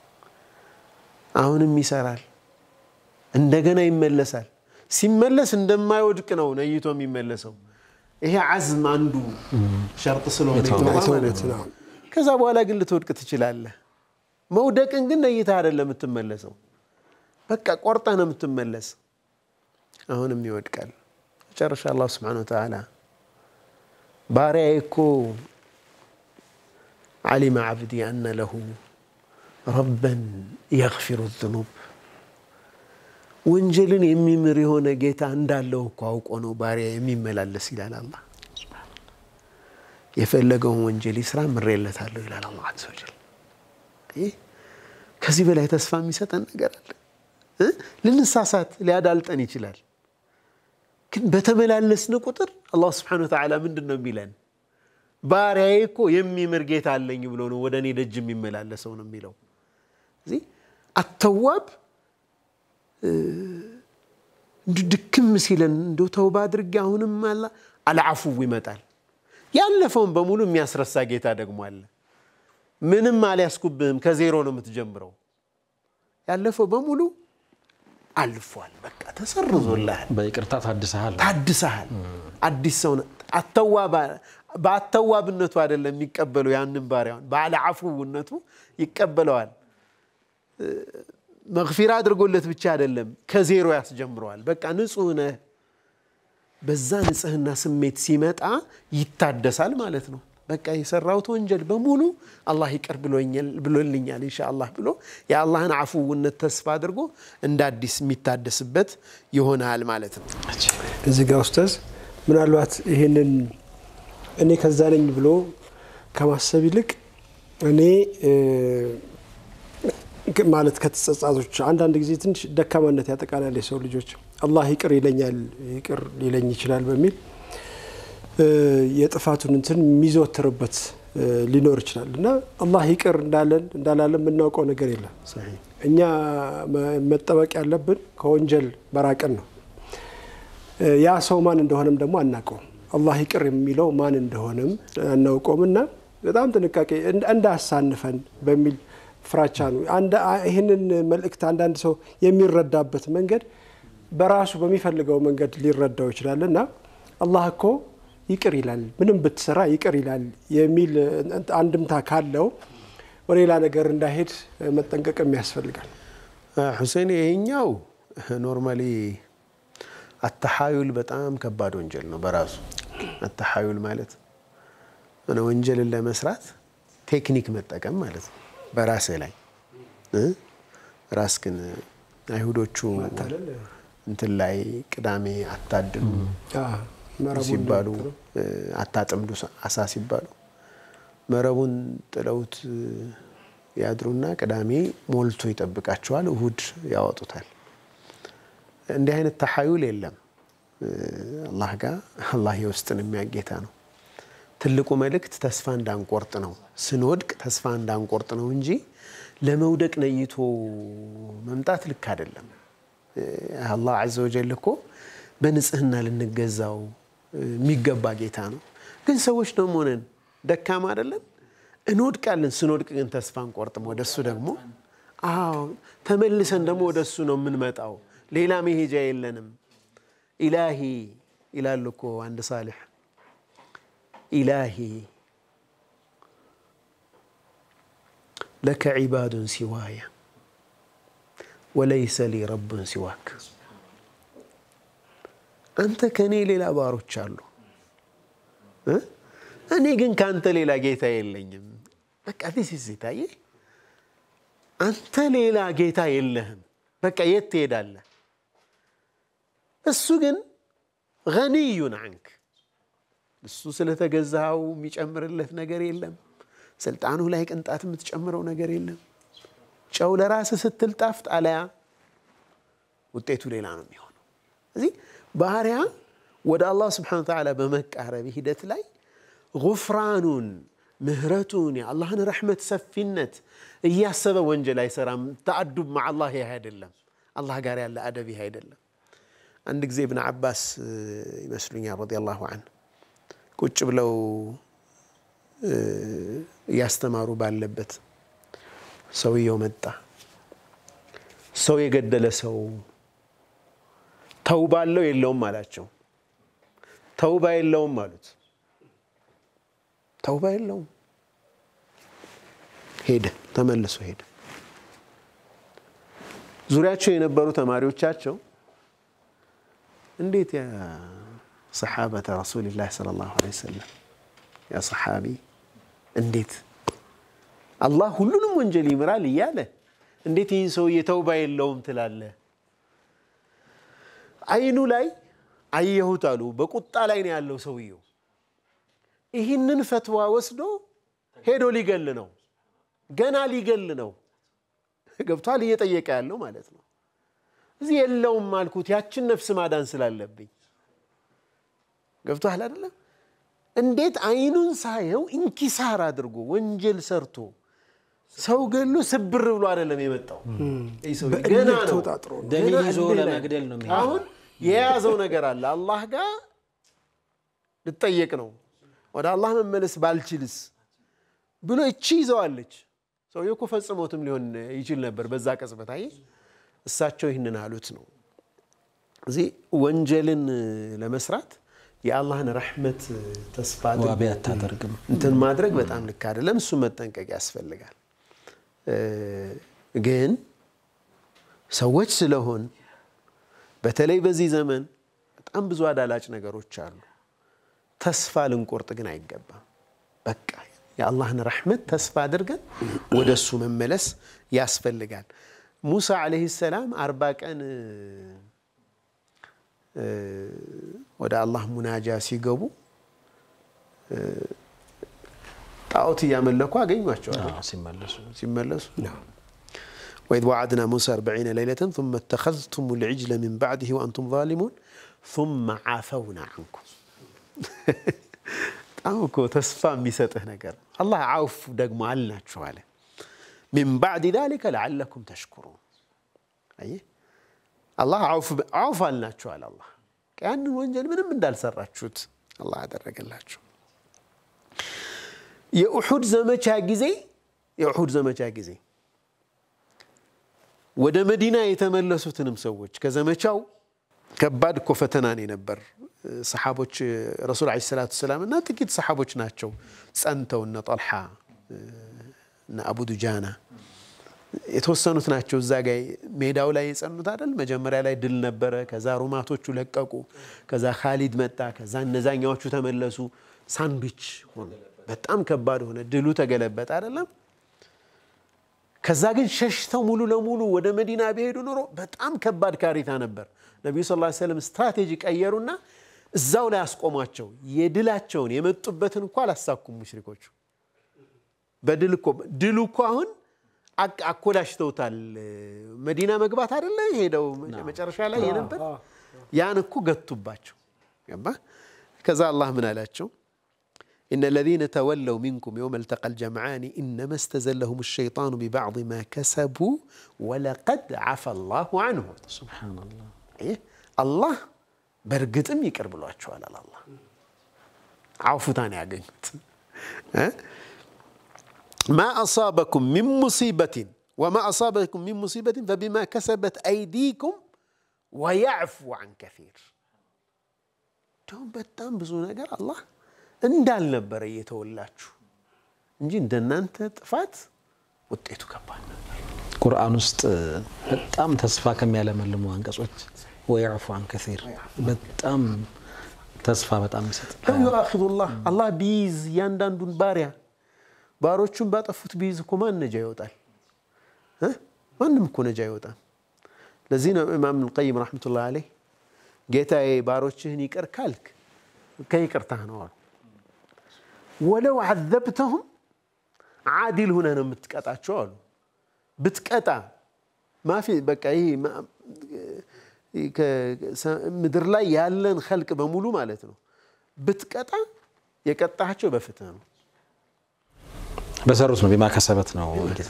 አሁንም ይሰራል፣ እንደገና ይመለሳል። ሲመለስ እንደማይወድቅ ነው ነይቶ የሚመለሰው። ይሄ ዓዝም አንዱ ሸርጥ ስለሆነ ከዛ በኋላ ግን ልትወድቅ ትችላለህ። መውደቅን ግን ነይታ አይደለም የምትመለሰው፣ በቃ ቆርጠህ ነው የምትመለስ። አሁንም ይወድቃል። መጨረሻ አላህ ስብሐነሁ ወተዓላ ባሪያዬ እኮ ዓሊመ ዓብዲ አነ ለሁ ረበን የግፊሩ ዝኑብ ወንጀልን የሚምር የሆነ ጌታ እንዳለው እኮ አውቆ ነው ባሪያ የሚመላለስ ይላል አላህ። የፈለገውን ወንጀል ይስራ ምሬለታለሁ ይላል አላህ ዐዘ ወጀል። ከዚህ በላይ ተስፋ የሚሰጠን ነገር አለ? ልንሳሳት ሊያዳልጠን ይችላል። ግን በተመላለስን ቁጥር አላህ ስብሐነሁ ወተዓላ ምንድን ነው የሚለን? ባሪያዬ እኮ የሚምር ጌታ አለኝ ብሎ ነው ወደ እኔ ደጅ የሚመላለሰው ነው የሚለው። እዚህ አተዋብ ድክም ሲለን እንደው ተውባ አድርጌ አሁንም አላ አልዓፉው ይመጣል። ያለፈውን በሙሉ የሚያስረሳ ጌታ ደግሞ አለ። ምንም አልያዝኩብህም፣ ከዜሮ ነው የምትጀምረው። ያለፈው በሙሉ አልፏል፣ በቃ ተሰርዞልሃል፣ በይቅርታ ታድሰሃል። ታድሰሃል፣ አዲስ ሰው በአተዋብነቱ አይደለም የሚቀበለው ያንን ባሪያውን በአልዓፉውነቱ ይቀበለዋል። መግፊራ አድርጎለት ብቻ አይደለም ከዜሮ ያስጀምረዋል። በቃ ንጹህ ነህ፣ በዛ ንጽህና ስሜት ሲመጣ ይታደሳል ማለት ነው። በቃ የሰራሁት ወንጀል በሙሉ አላህ ይቅር ብሎልኛል ኢንሻአላህ ብሎ የአላህን አፉውነት ተስፋ አድርጎ እንደ አዲስ የሚታደስበት ይሆናል ማለት ነው። እዚህ ጋር ኡስታዝ ምናልባት ይህንን እኔ ከዛ ነኝ ብሎ ከማሰብ ይልቅ እኔ ማለት ከተጸጻቶች አንዳንድ ጊዜ ትንሽ ደካማነት ያጠቃላል የሰው ልጆች አላህ ይቅር ይለኛል ይቅር ሊለኝ ይችላል በሚል የጥፋቱን እንትን የሚዘወትርበት ሊኖር ይችላል እና አላህ ይቅር እንዳለን እንዳላለን የምናውቀው ነገር የለም። እኛ መጠበቅ ያለብን ከወንጀል መራቅን ነው። ያ ሰው ማን እንደሆነም ደግሞ አናውቀውም። አላህ ይቅር የሚለው ማን እንደሆነም አናውቀውም እና በጣም ጥንቃቄ እንዳያሳንፈን በሚል ፍራቻ ነው። ይህንን መልእክት አንዳንድ ሰው የሚረዳበት መንገድ በራሱ በሚፈልገው መንገድ ሊረዳው ይችላል እና አላህ እኮ ይቅር ይላል፣ ምንም ብትሰራ ይቅር ይላል የሚል አንድምታ ካለው ወደ ሌላ ነገር እንዳይሄድ መጠንቀቅም ያስፈልጋል። ሁሴን ይሄኛው ኖርማሊ አተሐዩል በጣም ከባድ ወንጀል ነው በራሱ አተሐዩል ማለት ሆነ ወንጀልን ለመስራት ቴክኒክ መጠቀም ማለት ነው በራስህ ላይ ራስህን አይሁዶቹ እንትን ላይ ቅዳሜ አታድሉ ሲባሉ አታጥምዱ አሳ ሲባሉ መረቡን ጥለውት ያድሩና ቅዳሜ ሞልቶ ይጠብቃቸዋል፣ እሁድ ያወጡታል። እንዲህ አይነት ተሐዩል የለም አላህ ጋር። አላህ የውስጥን የሚያጌታ ነው። ትልቁ መልእክት ተስፋ እንዳንቆርጥ ነው። ስንወድቅ ተስፋ እንዳንቆርጥ ነው እንጂ ለመውደቅ ነይቶ መምጣት ልክ አይደለም። አላህ ዐዘ ወጀል እኮ በንጽህና ልንገዛው የሚገባ ጌታ ነው። ግን ሰዎች ደግሞ ነን፣ ደካማ አይደለን፣ እንወድቃለን። ስንወድቅ ግን ተስፋ አንቆርጥም። ወደሱ ደግሞ አዎ ተመልሰን ደግሞ ወደሱ ነው የምንመጣው። ሌላ መሄጃ የለንም። ኢላሂ ይላሉ እኮ አንድ ሳሊሕ ኢላሂ ለከ ዒባዱን ሲዋየ ወለይሰ ሊ ረቡን ሲዋክ አንተ ከእኔ ሌላ ባሮች አሉ፣ እኔ ግን ከአንተ ሌላ ጌታ የለኝም። በቃ ዲስ ታየ አንተ ሌላ ጌታ የለህም። በቃ የት ትሄዳለህ? እሱ ግን ገኒዩን አንክ እሱ ስለተገዛው የሚጨምርለት ነገር የለም። ስልጣኑ ላይ ቅንጣት የምትጨምረው ነገር የለም። ጨው ለራስህ ስትል ጣፍጥ፣ አለያ ውጤቱ ሌላ ነው የሚሆነው። እዚህ ባህሪያ ወደ አላህ ስብሓነ ወተዓላ በመቃረብ ሂደት ላይ ጉፍራኑን ምህረቱን የአላህን ረሕመት ሰፊነት እያሰበ ወንጀል አይሰራም። ተአዱብ ማ አላህ ይህ አይደለም። አላህ ጋር ያለ አደብ ይህ አይደለም። አንድ ጊዜ እብን ዓባስ ይመስሉኛል ረዲየላሁ ዐንሁ ቁጭ ብለው እያስተማሩ ባለበት ሰውየው መጣ። ሰው የገደለ ሰው ተውባ አለው የለውም አላቸው። ተውባ የለውም አሉት። ተውባ የለውም። ሄደ፣ ተመልሶ ሄደ። ዙሪያቸው የነበሩ ተማሪዎቻቸው እንዴት ያ ሰሓበተ ረሱሊላህ ሰለላሁ ዐለይሂ ወሰለም ያ ሰሓቢ እንዴት አላህ ሁሉንም ወንጀል ይምራል እያለ እንዴት ይህን ሰውዬ ተውባ የለውም ትላለህ? አይኑ ላይ አየሁት አሉ። በቁጣ ላይ ነው ያለው ሰውየው። ይህንን ፈትዋ ወስዶ ሄዶ ሊገል ነው፣ ገና ሊገል ነው። ገብቷል? እየጠየቀ ያለው ማለት ነው። እዚህ የለውም አልኩት፣ ያችን ነፍስ ማዳን ስላለብኝ። ገብቷል አይደለም? እንዴት አይኑን ሳየው ኢንኪሳር አድርጎ ወንጀል ሰርቶ ሰው ገሎ ስብር ብሎ አይደለም የመጣው። ገና ነው ተወጣጥሮ ነው። ደም ገና ይዞ እልህ ላይ። ለመግደል ነው የሚሄደው። አሁን የያዘው ነገር አለ። አላህ ጋር ልጠየቅ ነው። ወደ አላህ መመለስ ባልችልስ ብሎ እቺ ይዘዋለች። ሰውዬው እኮ ፈጽሞትም ሊሆን ይችል ነበር በዛ ቅጽበት። አየህ እሳቸው ይህንን አሉት ነው። እዚህ ወንጀልን ለመስራት የአላህን ረሕመት ተስፋ አድርጎ ዋቢ አታደርግም። እንትን ማድረግ በጣም ልክ አይደለም። እሱ መጠንቀቅ ያስፈልጋል። ግን ሰዎች ስለሆን በተለይ በዚህ ዘመን በጣም ብዙ አዳላጭ ነገሮች አሉ። ተስፋ ልንቆርጥ ግን አይገባም። በቃ የአላህን ረሕመት ተስፋ አድርገን ወደ እሱ መመለስ ያስፈልጋል። ሙሳ ዓለይሂ ሰላም አርባ ቀን ወደ አላህ ሙናጃ ሲገቡ ጣዖት እያመለኩ አገኟቸዋል ሲመለሱ ሲመለሱ وإذ وعدنا موسى أربعين ليلة ثم اتخذتم العجل من بعده وأنتم ظالمون ثم عفونا عنكم በጣም እኮ ተስፋ የሚሰጥህ ነገር አላህ አውፍ ደግሞ አልናችሁ አለ ሚን ባዕድ ዛሊከ ለዓለኩም ተሽኩሩን አየህ አላህ አውፍ አልናችኋል አላህ ያንን ወንጀል ምንም እንዳልሰራችሁት አላህ አደረገላችሁ የኡሑድ ዘመቻ ጊዜ የኡሑድ ዘመቻ ጊዜ ወደ መዲና የተመለሱትንም ሰዎች ከዘመቻው ከባድ እኮ ፈተናን የነበር ሰሓቦች ረሱል ዐለይሂ ሰላቱ ወሰላም እና ጥቂት ሰሓቦች ናቸው ጸንተው እነ ጠልሓ እነ አቡ ዱጃና የተወሰኑት ናቸው እዛ ጋ ሜዳው ላይ የጸኑት አይደል። መጀመሪያ ላይ ድል ነበረ። ከዛ ሩማቶቹ ለቀቁ። ከዛ ካሊድ መጣ። ከዛ እነዛኛዎቹ ተመለሱ። ሳንድዊች ሆነ። በጣም ከባድ ሆነ። ድሉ ተገለበጠ አይደለም። ከዛ ግን ሸሽተው ሙሉ ለሙሉ ወደ መዲና ቢሄዱ ኖሮ በጣም ከባድ ካሪታ ነበር። ነቢዩ ስ ሰለም ስትራቴጂ ቀየሩና እዛው ላይ አስቆሟቸው። የድላቸውን የመጡበትን እኮ አላሳኩም ሙሽሪኮቹ። በድል እኮ ድሉ እኮ አሁን አኮላሽተውታል። መዲና መግባት አይደለ ሄደው መጨረሻ ላይ የነበር ያን እኮ ገቱባቸው። ገባ ከዛ አላህ ምን አላቸው? إن الذين تولوا منكم يوم التقى الجمعان إنما استزلهم الشيطان ببعض ما كسبوا ولقد عفى الله عنهم سبحان الله إيه الله برقتم يقرب له أشوال الله عفو تاني عقنت ما أصابكم من مصيبة وما أصابكم من مصيبة فبما كسبت أيديكم ويعفو عن كثير دوم በጣም ብዙ ነገር አላህ እንዳልነበረ እየተወላችሁ እንጂ እንደናንተ ጥፋት ውጤቱ ከባድ ነበር። ቁርአን ውስጥ በጣም ተስፋ ከሚያለመልሙ አንቀጾች ወየዕፉ አን ከሲር በጣም ተስፋ በጣም ይሰጥ ለው ዩአኪዙላህ አላህ ቢይዝ እያንዳንዱን ባሪያ ባሮቹን ባጠፉት ቢይዝ እኮ ማን ነጃ ይወጣል? ማንም እኮ ነጃ ይወጣል። ለዚህ ነው ኢማም ልቀይም ረሕመቱላህ አለይህ ጌታዬ ባሮችህን ይቅር ካልክ ከይቅርታህ ነው አሉ። ወለው ዓዘብተሁም ዓዲል ሁነህ ነው የምትቀጣቸው አሉ። ብትቀጣ ማፊ በቃ ይህ ምድር ላይ ያለን ኸልቅ በሙሉ ማለት ነው ብትቀጣ የቀጣቸው በፍትህ ነው። በሰሩት ነው ቢማ ከሰበት ነው።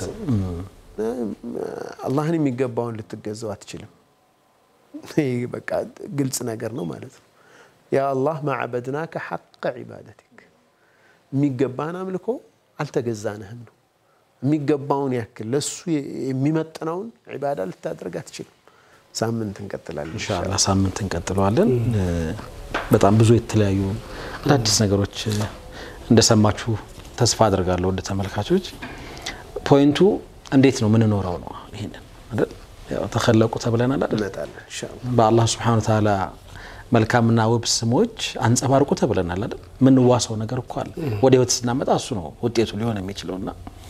አላህን የሚገባውን ልትገዛው አትችልም። ይህ በቃ ግልጽ ነገር ነው ማለት ነው። ያ አላህ ማዕበድናከ ሐቀ ዒባደቲክ የሚገባህን አምልኮ አልተገዛንህም ነው። የሚገባውን ያክል ለሱ የሚመጥነውን ዒባዳ ልታደርግ አትችልም። ሳምንት እንቀጥላለን ኢንሻአላህ ሳምንት እንቀጥለዋለን። በጣም ብዙ የተለያዩ አዳዲስ ነገሮች እንደሰማችሁ ተስፋ አድርጋለሁ። ወደ ተመልካቾች ፖይንቱ እንዴት ነው ምንኖረው ነው። ይሄንን አይደል ያው ተኸለቁ ተብለናል አይደል እንመጣለን ኢንሻአላህ። በአላህ ሱብሓነሁ ወተዓላ መልካምና ውብ ስሞች አንጸባርቁ ተብለናል አይደል። የምንዋሰው ነገር እኮ አለ። ወደ ህይወት ስናመጣ እሱ ነው ውጤቱ ሊሆን የሚችለውና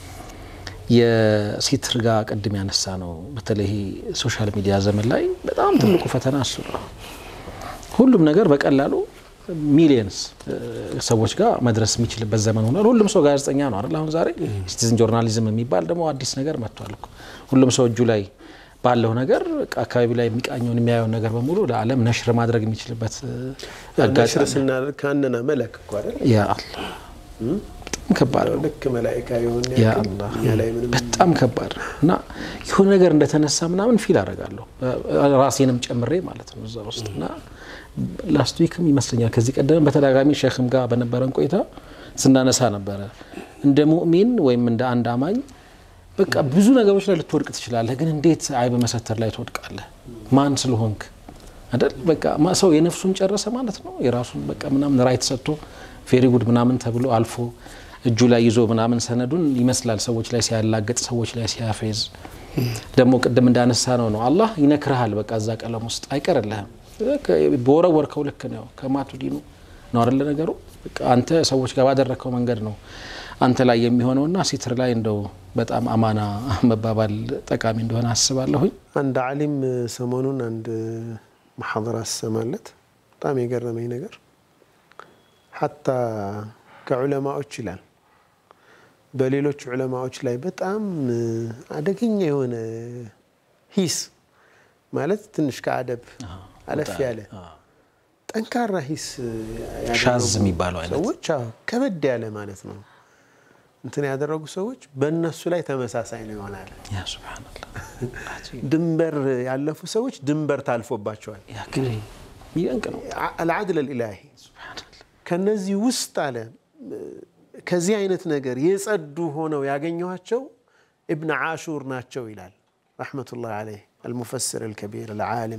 የሲትር ጋር ቅድም ያነሳ ነው። በተለይ ሶሻል ሚዲያ ዘመን ላይ በጣም ትልቁ ፈተና እሱ ነው። ሁሉም ነገር በቀላሉ ሚሊየንስ ሰዎች ጋር መድረስ የሚችልበት ዘመን ሆኗል። ሁሉም ሰው ጋዜጠኛ ነው አይደል? አሁን ዛሬ ሲቲዝን ጆርናሊዝም የሚባል ደግሞ አዲስ ነገር መጥቷል እኮ። ሁሉም ሰው እጁ ላይ ባለው ነገር አካባቢ ላይ የሚቃኘውን የሚያየውን ነገር በሙሉ ለዓለም ነሽር ማድረግ የሚችልበት ነሽር አጋጣሚ ስናደርግ ከአንና መለክ እኮ አይደል? ያ አላህ በጣም ከባድ ነው። ልክ መላኢካ የሆን ያ ያክል አላህ እኛ ላይ ምንም በጣም ከባድ ነው እና የሆነ ነገር እንደተነሳ ምናምን ፊል አደርጋለሁ ራሴንም ጨምሬ ማለት ነው እዛ ውስጥ እና ላስት ዊክም ይመስለኛል ከዚህ ቀደም በተደጋጋሚ ሼክም ጋር በነበረን ቆይታ ስናነሳ ነበረ እንደ ሙእሚን ወይም እንደ አንድ አማኝ በቃ ብዙ ነገሮች ላይ ልትወድቅ ትችላለህ፣ ግን እንዴት አይብ መሰተር ላይ ትወድቃለህ? ማን ስለሆንክ አይደል? በቃ ማ- ሰው የነፍሱን ጨረሰ ማለት ነው። የራሱን በቃ ምናምን ራይት ሰጥቶ ፌሪ ጉድ ምናምን ተብሎ አልፎ እጁ ላይ ይዞ ምናምን ሰነዱን ይመስላል ሰዎች ላይ ሲያላገጥ፣ ሰዎች ላይ ሲያፌዝ ደግሞ ቅድም እንዳነሳ ነው ነው አላህ ይነክርሃል። በቃ እዛ ቀለም ውስጥ አይቀርልህም። በወረወርከው ልክ ነው ከማቱ ዲኑ ነው አይደለ ነገሩ። በቃ አንተ ሰዎች ጋር ባደረግከው መንገድ ነው አንተ ላይ የሚሆነውና ሲትር ላይ እንደው በጣም አማና መባባል ጠቃሚ እንደሆነ አስባለሁኝ። አንድ አሊም ሰሞኑን አንድ መሐደራ ስሰማለት በጣም የገረመኝ ነገር ሐታ ከዑለማዎች ይላል በሌሎች ዑለማዎች ላይ በጣም አደገኛ የሆነ ሂስ ማለት ትንሽ ከአደብ አለፍ ያለ ጠንካራ ሂስ ያደረጉ ሻዝ የሚባለው አይነት ሰዎች አዎ፣ ከበድ ያለ ማለት ነው እንትን ያደረጉ ሰዎች በእነሱ ላይ ተመሳሳይ ነው ይሆናል። ያ ሱብሃነላህ ድንበር ያለፉ ሰዎች ድንበር ታልፎባቸዋል። ያ ግን የሚደንቅ ነው። አልዓድል አልኢላሂ ከነዚህ ውስጥ አለ ከዚህ አይነት ነገር የጸዱ ሆነው ያገኘኋቸው ኢብን ዓሹር ናቸው ይላል ረሕመቱላህ ዓለይህ አልሙፈስር አልከቢር አልዓሊም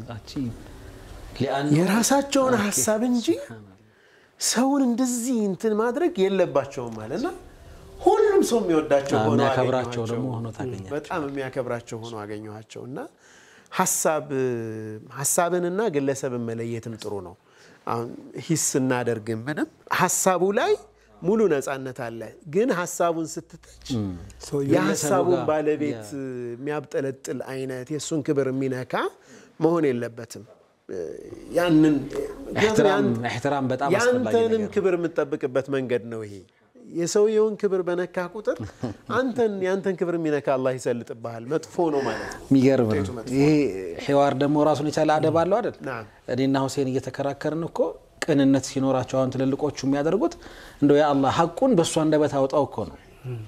የራሳቸውን ሀሳብ እንጂ ሰውን እንደዚህ እንትን ማድረግ የለባቸውም አለና ሁሉም ሰው የሚወዳቸው ሆነው የሚያከብራቸው አገኘኋቸው። ደግሞ ሆኖ ታገኛቸው። በጣም የሚያከብራቸው ሆኖ አገኘኋቸው እና ሀሳብ ሀሳብንና ግለሰብን መለየትም ጥሩ ነው። አሁን ሂስ ስናደርግም ምንም ሀሳቡ ላይ ሙሉ ነፃነት አለ። ግን ሀሳቡን ስትተች የሀሳቡን ጋር ባለቤት የሚያብጠለጥል አይነት የእሱን ክብር የሚነካ መሆን የለበትም። ያንን ኢሕትራም ኢሕትራም በጣም አስፈላጊ ያንተንም ነገር ነው። ክብር የምትጠብቅበት መንገድ ነው ይሄ። የሰውየውን ክብር በነካ ቁጥር አንተን ያንተን ክብር የሚነካ አላህ ይሰልጥብሃል። መጥፎ ነው ማለት ነው። የሚገርም ነው። ይሄ ሒዋር ደግሞ ራሱን የቻለ አደብ አለው አይደል? ናም። እኔና ሁሴን እየተከራከርን እኮ ቅንነት ሲኖራቸው አሁን ትልልቆቹ የሚያደርጉት እንደው የአላህ ሐቁን በእሱ አንደበት አውጣው እኮ ነው።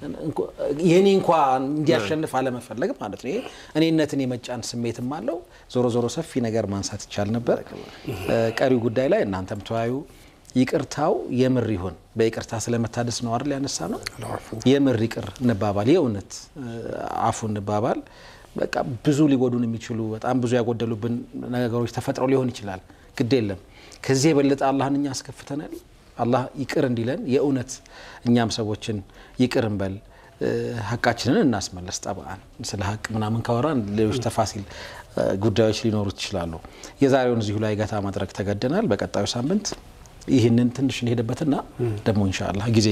የኔ እንኳ እንዲያሸንፍ አለመፈለግ ማለት ነው። ይሄ እኔነትን የመጫን ስሜትም አለው። ዞሮ ዞሮ ሰፊ ነገር ማንሳት ይቻል ነበር። ቀሪው ጉዳይ ላይ እናንተም ተወያዩ። ይቅርታው የምር ይሁን በይቅርታ ስለመታደስ ነው አይደል ያነሳ ነው። የምር ይቅር እንባባል፣ የእውነት አፉ እንባባል። በቃ ብዙ ሊጎዱን የሚችሉ በጣም ብዙ ያጎደሉብን ነገሮች ተፈጥረው ሊሆን ይችላል። ግድ የለም ከዚህ የበለጠ አላህን እኛ አስከፍተናል። አላህ ይቅር እንዲለን የእውነት እኛም ሰዎችን ይቅር እንበል፣ ሀቃችንን እናስመለስ። ጠብአን ስለ ሀቅ ምናምን ካወራን ሌሎች ተፋሲል ጉዳዮች ሊኖሩት ይችላሉ። የዛሬውን እዚሁ ላይ ገታ ማድረግ ተገደናል። በቀጣዩ ሳምንት ይህንን ትንሽ እንሄድበትና ደግሞ ኢንሻአላህ ጊዜ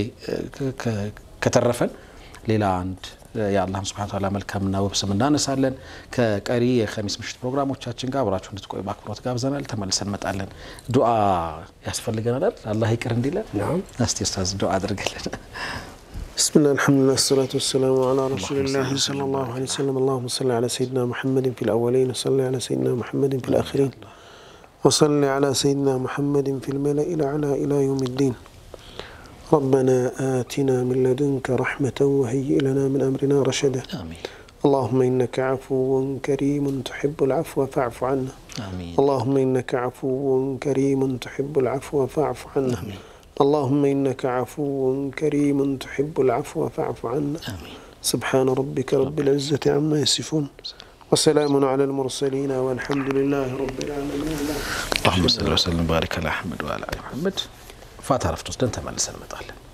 ከተረፈን ሌላ አንድ የአላህን ስብሐነ ወተዓላ መልካምና ውብ ስም እናነሳለን። ከቀሪ የኸሚስ ምሽት ፕሮግራሞቻችን ጋር አብራችሁ እንድትቆዩ በአክብሮት ጋብዘናል። ተመልሰን እንመጣለን። ዱዓ ያስፈልገናል አይደል? አላህ ይቅር እንዲለን። እስቲ ኡስታዝ ዱዓ አድርግልን። بسم الله الحمد لله الصلاة والسلام على رسول الله صلى الله عليه وسلم اللهم صل على سيدنا محمد في الأولين وصل على سيدنا محمد في الآخرين وصل على سيدنا محمد في الملأ الأعلى إلى يوم الدين ربنا آتنا من لدنك رحمة وهيئ لنا من أمرنا رشدا አሚን اللهم إنك عفو كريم تحب العفو فاعف عنا አሚን اللهم إنك عفو كريم تحب العفو فاعف عنا اللهم إنك عفو كريم تحب العفو فاعف عنا አሚን سبحان ربك رب العزة عما يصفون وسلام على المرسلين والحمد لله رب العالمين اللهم صل وسلم وبارك على احمد وعلى ال محمد ፋታ ረፍት ወስደን ተመልሰን እንመጣለን።